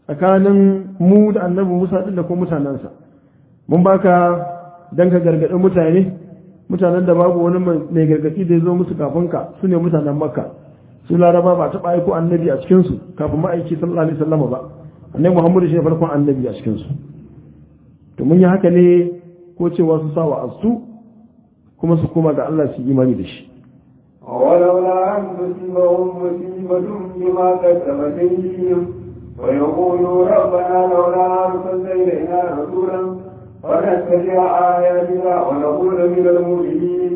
tsakanin mu da annabi Musa din da kuma mutanensa mun baka dan ka gargaɗi mutane mutanen da babu wani mai gargaɗi da ya zo musu kafin ka su ne mutanen makka su laraba ba taɓa aiko annabi a cikinsu kafin ma'aiki sallallahu alaihi wasallam ba annabi muhammadu shi ne farkon annabi a cikinsu to mun yi haka ne ko cewa su sa wa asu kuma su koma ga Allah su imani da shi ولولا أن تصيبهم مصيبة بما كسبت أيديهم ويقولوا ربنا لولا أرسلت إلينا رسولا فنتبع آياتنا ونكون من المؤمنين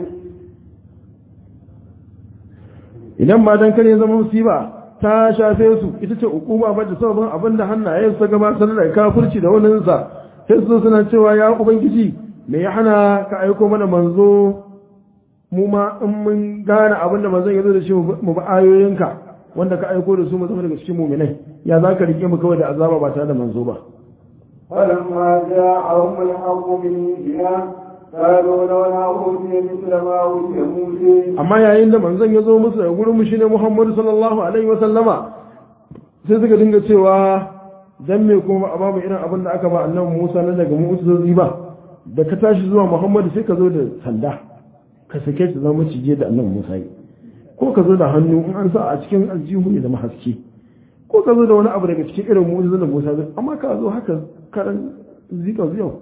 idan ba dan kare zama musiba ta shafe su ita ce hukuma ba da sabon abin da hannaye su gabatar da kafirci da wannan sa sai su suna cewa ya ubangiji me ya hana ka aiko mana manzo mu ma in mun gane abin da manzon ya zo da shi mu ba ayoyinka wanda ka aiko da su mu zama daga cikin mu'minai ya za ka rike mu kawai da azaba ba tare da manzo ba فلما جاءهم الحق من عندنا قالوا لولا أوتي مثل ما أوتي موسى amma yayin da manzon ya zo musu da gurin mu shine Muhammad sallallahu alaihi wa sallama sai suka dinga cewa dan me kuma a babu irin abin da aka ba annabi Musa na daga mu'ujizozi ba da ka tashi zuwa Muhammad sai ka zo da sanda ka sake shi zama cije da annabi Musa yi ko ka zo da hannu in an sa a cikin aljihu ne da mahaske ko ka zo da wani abu daga cikin irin mu'ujizan da Musa zai amma ka zo haka karan zika ziyau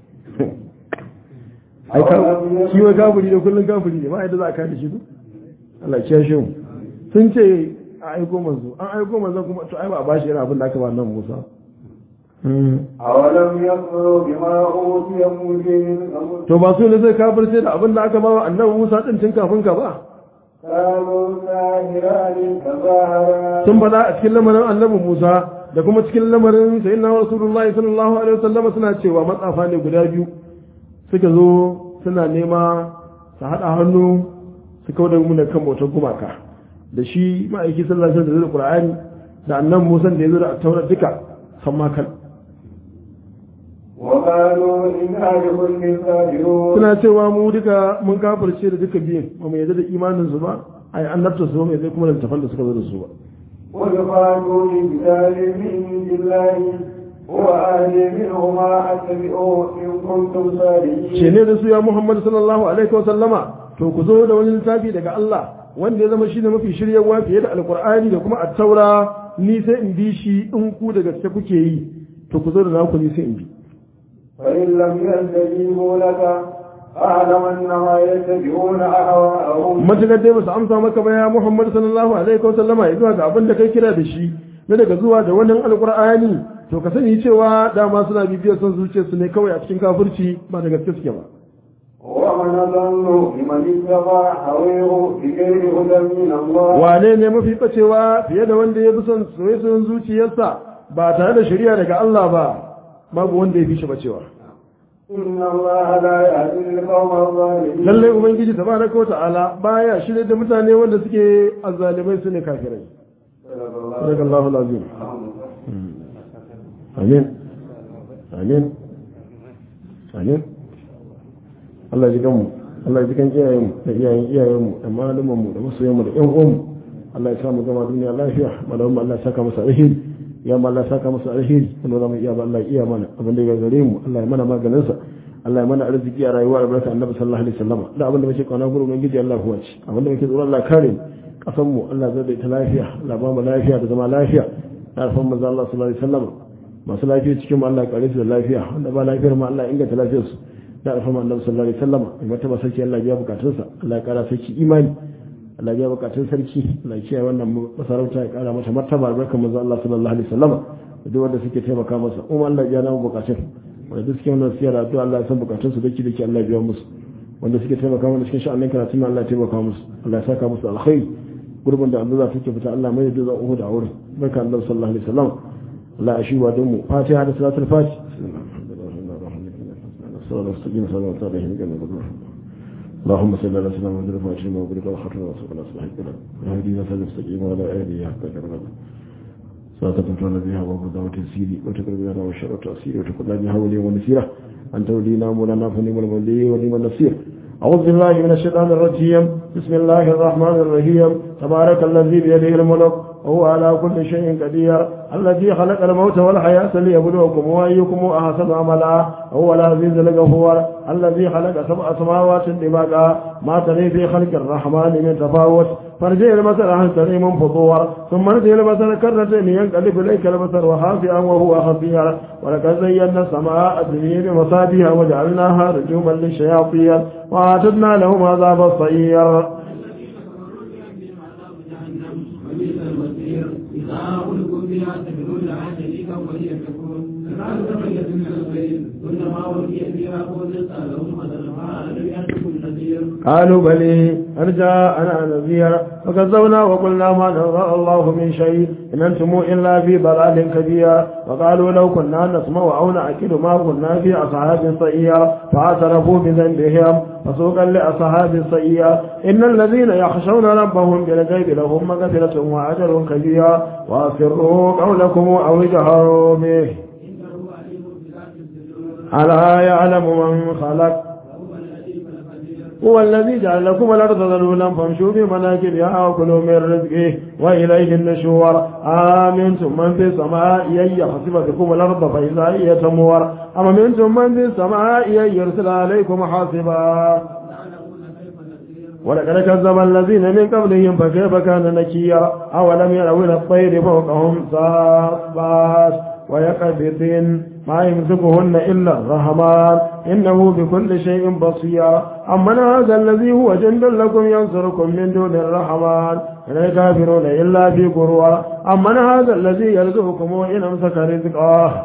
ai ka shi wa gafuri da kullun gafuri ne ba yadda za a kada shi su Allah ya shi mu sun ce a aiko manzo an aiko manzo kuma to ai ba a bashi irin abin da aka ba nan Musa أولم يكفروا بما أوتي موسى من قبل to ba su ne zai kafirce da abin da aka ba wa annabi Musa din tun kafin ka ba قالوا ساهران تظاهرا sun faɗa a cikin lamarin annabi Musa da kuma cikin lamarin sayyidina Rasulullah sallallahu alaihi wasallam suna cewa matsafa ne guda biyu suka zo suna nema su haɗa hannu su kawo da mu da kan bautar gumaka da shi ma'aiki sallallahu alaihi wasallam da Qur'ani da annabi Musa da ya zo da Taurat duka san ma kan وقالوا إنا بكل كافرون suna cewa mu duka mun kafirce da duka biyun ba mu yarda da imanin su ba ai annabta su ba mu yarda kuma da tafan da suka zo da su ba وقالوا لبلال من عند الله هو أهل منهما أتبعوه إن كنتم ce صادقين ne da su ya Muhammad sallallahu alaihi wa sallama to ku zo da wani littafi daga Allah wanda ya zama shi ne mafi shiryawa fiye da alkur'ani da kuma attaura ni sai in bi shi in ku da gaske kuke yi to ku zo da naku ni sai in bi فإن لم يستجيبوا لك فاعلم أنما يتبعون أهواءهم matakar dai ba su amsa maka ba ya Muhammad sallallahu alaihi wa sallama ya zuwa ga abin da kai kira da shi na daga zuwa da wannan alkur'ani to ka sani cewa dama suna bibiyar son zuciyarsu ne kawai a cikin kafirci ba da gaske suke ba ومن أضل ممن اتبع هويه بغير هدى من الله wane ne mafi bacewa fiye da wanda ya fi son soyayyen zuciyarsa ba tare da shari'a daga Allah ba babu wanda ya fi shi bacewa إن الله لا يهدي القوم الظالمين lallai ubangiji tabaraka wa ta'ala baya shirye da mutane wanda suke azzalimai su ne kafirai صدق الله daga Allahu lazim amin amin amin Allah ya ji kanmu Allah ya ji kan iyayenmu da iyayen iyayenmu da malumanmu da masoyanmu da ƴan uwanmu Allah ya sa mu gama duniya lafiya malamu Allah ya saka masa alheri ya ma Allah ya saka masa alheri wanda zamu iya ba Allah ya iya mana abin da ya gare mu Allah ya mana maganin sa Allah ya mana arziki a rayuwa da barka annabi sallallahu alaihi wasallam da abin da muke kauna gurin ubangiji Allah kuwa ci abin da muke tsoro Allah kare mu kasan mu Allah zai da ita lafiya Allah ba mu lafiya da zama lafiya na alfan manzo Allah sallallahu alaihi wasallam masu lafiya cikin mu Allah ya kare su da lafiya wanda ba lafiyar mu Allah ya inganta lafiyar su da alfan annabi sallallahu alaihi wasallam mai mata sarki Allah ya biya bukatunsa Allah ya kara sarki imani Allah ya biya bukatun sarki Allah ya kiyaye wannan masarauta ya kara mata martaba albarkar manzo Allah sallallahu alaihi wasallam da duk wanda suke taimaka masa kuma Allah ya namu bukatun wanda duk suke wannan siyar addu'a Allah ya san bukatun su dake dake Allah ya biya musu wanda suke taimaka mana cikin sha'anin karatu Allah ya taimaka musu Allah ya saka musu alkhairi gurbin da Allah take fita Allah mai da uhu da aure barka Allah sallallahu alaihi wasallam Allah ya shiwa don mu Fatiha da salatul Fatiha sallallahu alaihi wasallam اللهم صل على سيدنا محمد الفاتح لما أغلق والخاتم وصلى الله عليه وسلم وهدينا فلنستقيم وعلى آله حق كرمه صلاة تمتعنا بها وبدعوة السيري وتقرب بها والشر والتأثير وتقول بها وليا ونسيرة أنت ولينا مولانا فنعم الولي ونعم النصير أعوذ بالله من الشيطان الرجيم بسم الله الرحمن الرحيم تبارك الذي بيده الملك وهو على كل شيء قدير الذي خلق الموت والحياة ليبلوكم وأيكم أحسن عملا هو العزيز الغفور الذي خلق سبع سماوات طباقا ما تري في خلق الرحمن من تفاوت فارجع البصر هل تري من فطور ثم ارجع البصر كرتين ينقلب اليك البصر وخافئا وهو خفير ولقد زينا السماء الدنيا بمصابيها وجعلناها رجوما للشياطين واعتدنا لهم عذاب الصير إذا أقولكم بها تبنون لها شريكا وهي تكون كذلك تبين من الخير كلما أوتي فيها قوت لهم فدرها لم يأتكم نذير قالوا بلي أرجاء أنا نذير فكذبنا وقلنا ما نزل الله من شيء إن أنتم إلا في ضلال كبير وقالوا لو كنا نسمع أو نعقل ما كنا في أصحاب سيئة فاعترفوا بذنبهم فسوقا لأصحاب السيئة إن الذين يخشون ربهم بالغيب لهم مغفرة وأجر كبير وأسروا قولكم أو اجهروا به إنه عليم بذات الصدور ألا يعلم من خلق وهو اللطيف الخبير هو الذي جعل لكم الأرض ذلولا فامشوا في مناكبها وكلوا من رزقه وإليه النشور آمنتم من في السماء أن يخسف بكم الأرض فإذا هي تمور أم منتم من في السماء أن يرسل عليكم حاصبا تعلمون كيف نذير ولقد كذب الذين من قبلهم فكيف كان نكير أولم يروا إلى الطير فوقهم صافات ويقبضن ما يمسكهن إلا الرحمن إنه بكل شيء بصير أمن هذا الذي هو جند لكم ينصركم من دون الرحمن إن الكافرون إلا في غرور أمن هذا الذي يرزقكم إن أمسك رزقه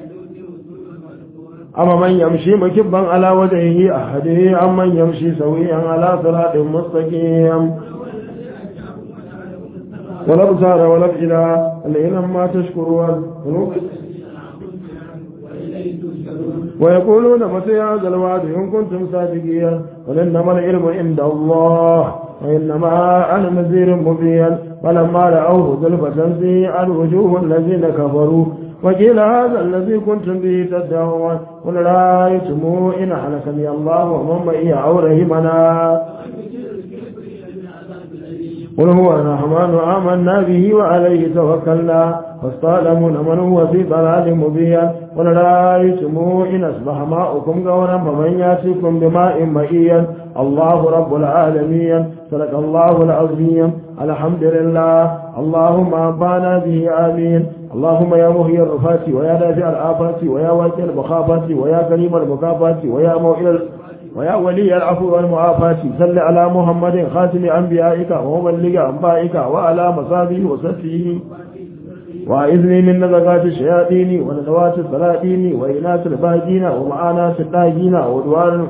أما من يمشي مكبا على وجهه أحده أم من يمشي سويا على صراط مستقيم والأبصار والأفئدة الإله ما تشكرون ويقولون متى هذا الوعد إن كنتم صادقين قل إنما العلم عند الله وإنما أنا نذير مبين فلما رأوه زلفة سيئت وجوه الذين كفروا وقيل هذا الذي كنتم به تدعون قل رأيتم إن أهلكني الله ومن معي أو رحمنا قل هو الرحمن آمنا به وعليه توكلنا فاستعلمون من هو في ضلال مبين قل رأيتم إن أصبح ماؤكم غورا فمن يأتيكم بماء مئيا الله رب العالمين صدق الله العظيم الحمد لله اللهم أنفعنا به آمين اللهم يا مهي الرفات ويا دافع الآفات ويا واجه المخافات ويا كريم المكافات ويا موئل ويا ولي العفو والمعافاة صل على محمد خاتم أنبيائك ومبلغ أنبائك وعلى مصابه وسفه وإذني من نزغات الشياطين ونزوات السلاطين وإناث الباجين ومعاناة اللاجين ودوار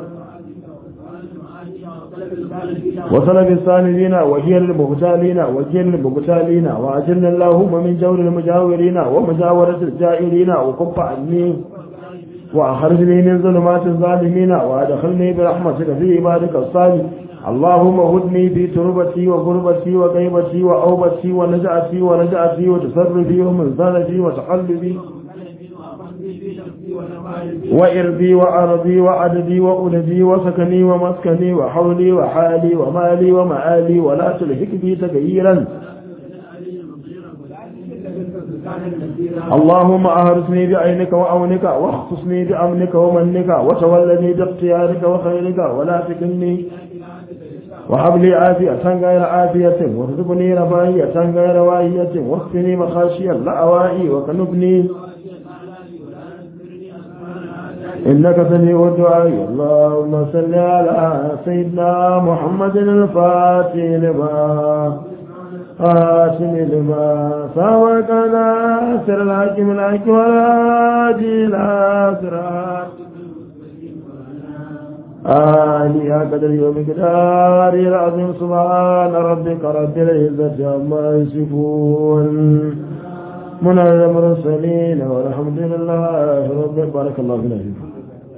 وصلب الصالحين وهي المغتالين وجل المغتالين وأجلنا اللهم من جور المجاورين ومجاورة الجائرين وكف عني وأخرجني من ظلمات الظالمين وأدخلني برحمتك في عبادك الصالح اللهم هدني في تربتي وغربتي وغيبتي وأوبتي ونجعتي ونجعتي وتصرفي ومنزلتي وتقلبي وإرضي وأرضي وعددي وأولدي وسكني ومسكني وحولي وحالي ومالي ومآلي ولا تلهك بي تغييرا اللهم أهرسني بعينك وأونك واخصصني بأمنك ومنك وتولني باختيارك وخيرك ولا تكلني وهب لي عافية غير عافية وارزقني رفاهية غير واهية واكفني مخاشي اللأوائي وكنبني إنك سميع الدعاء اللهم صل على سيدنا محمد الفاتح لما آتم لما سوكنا سر الحكم الحكم والهادي إلى صراط آلي قدر ومقدار العظيم سبحان ربك رب العزة عما يصفون من المرسلين والحمد لله رب بارك الله فينا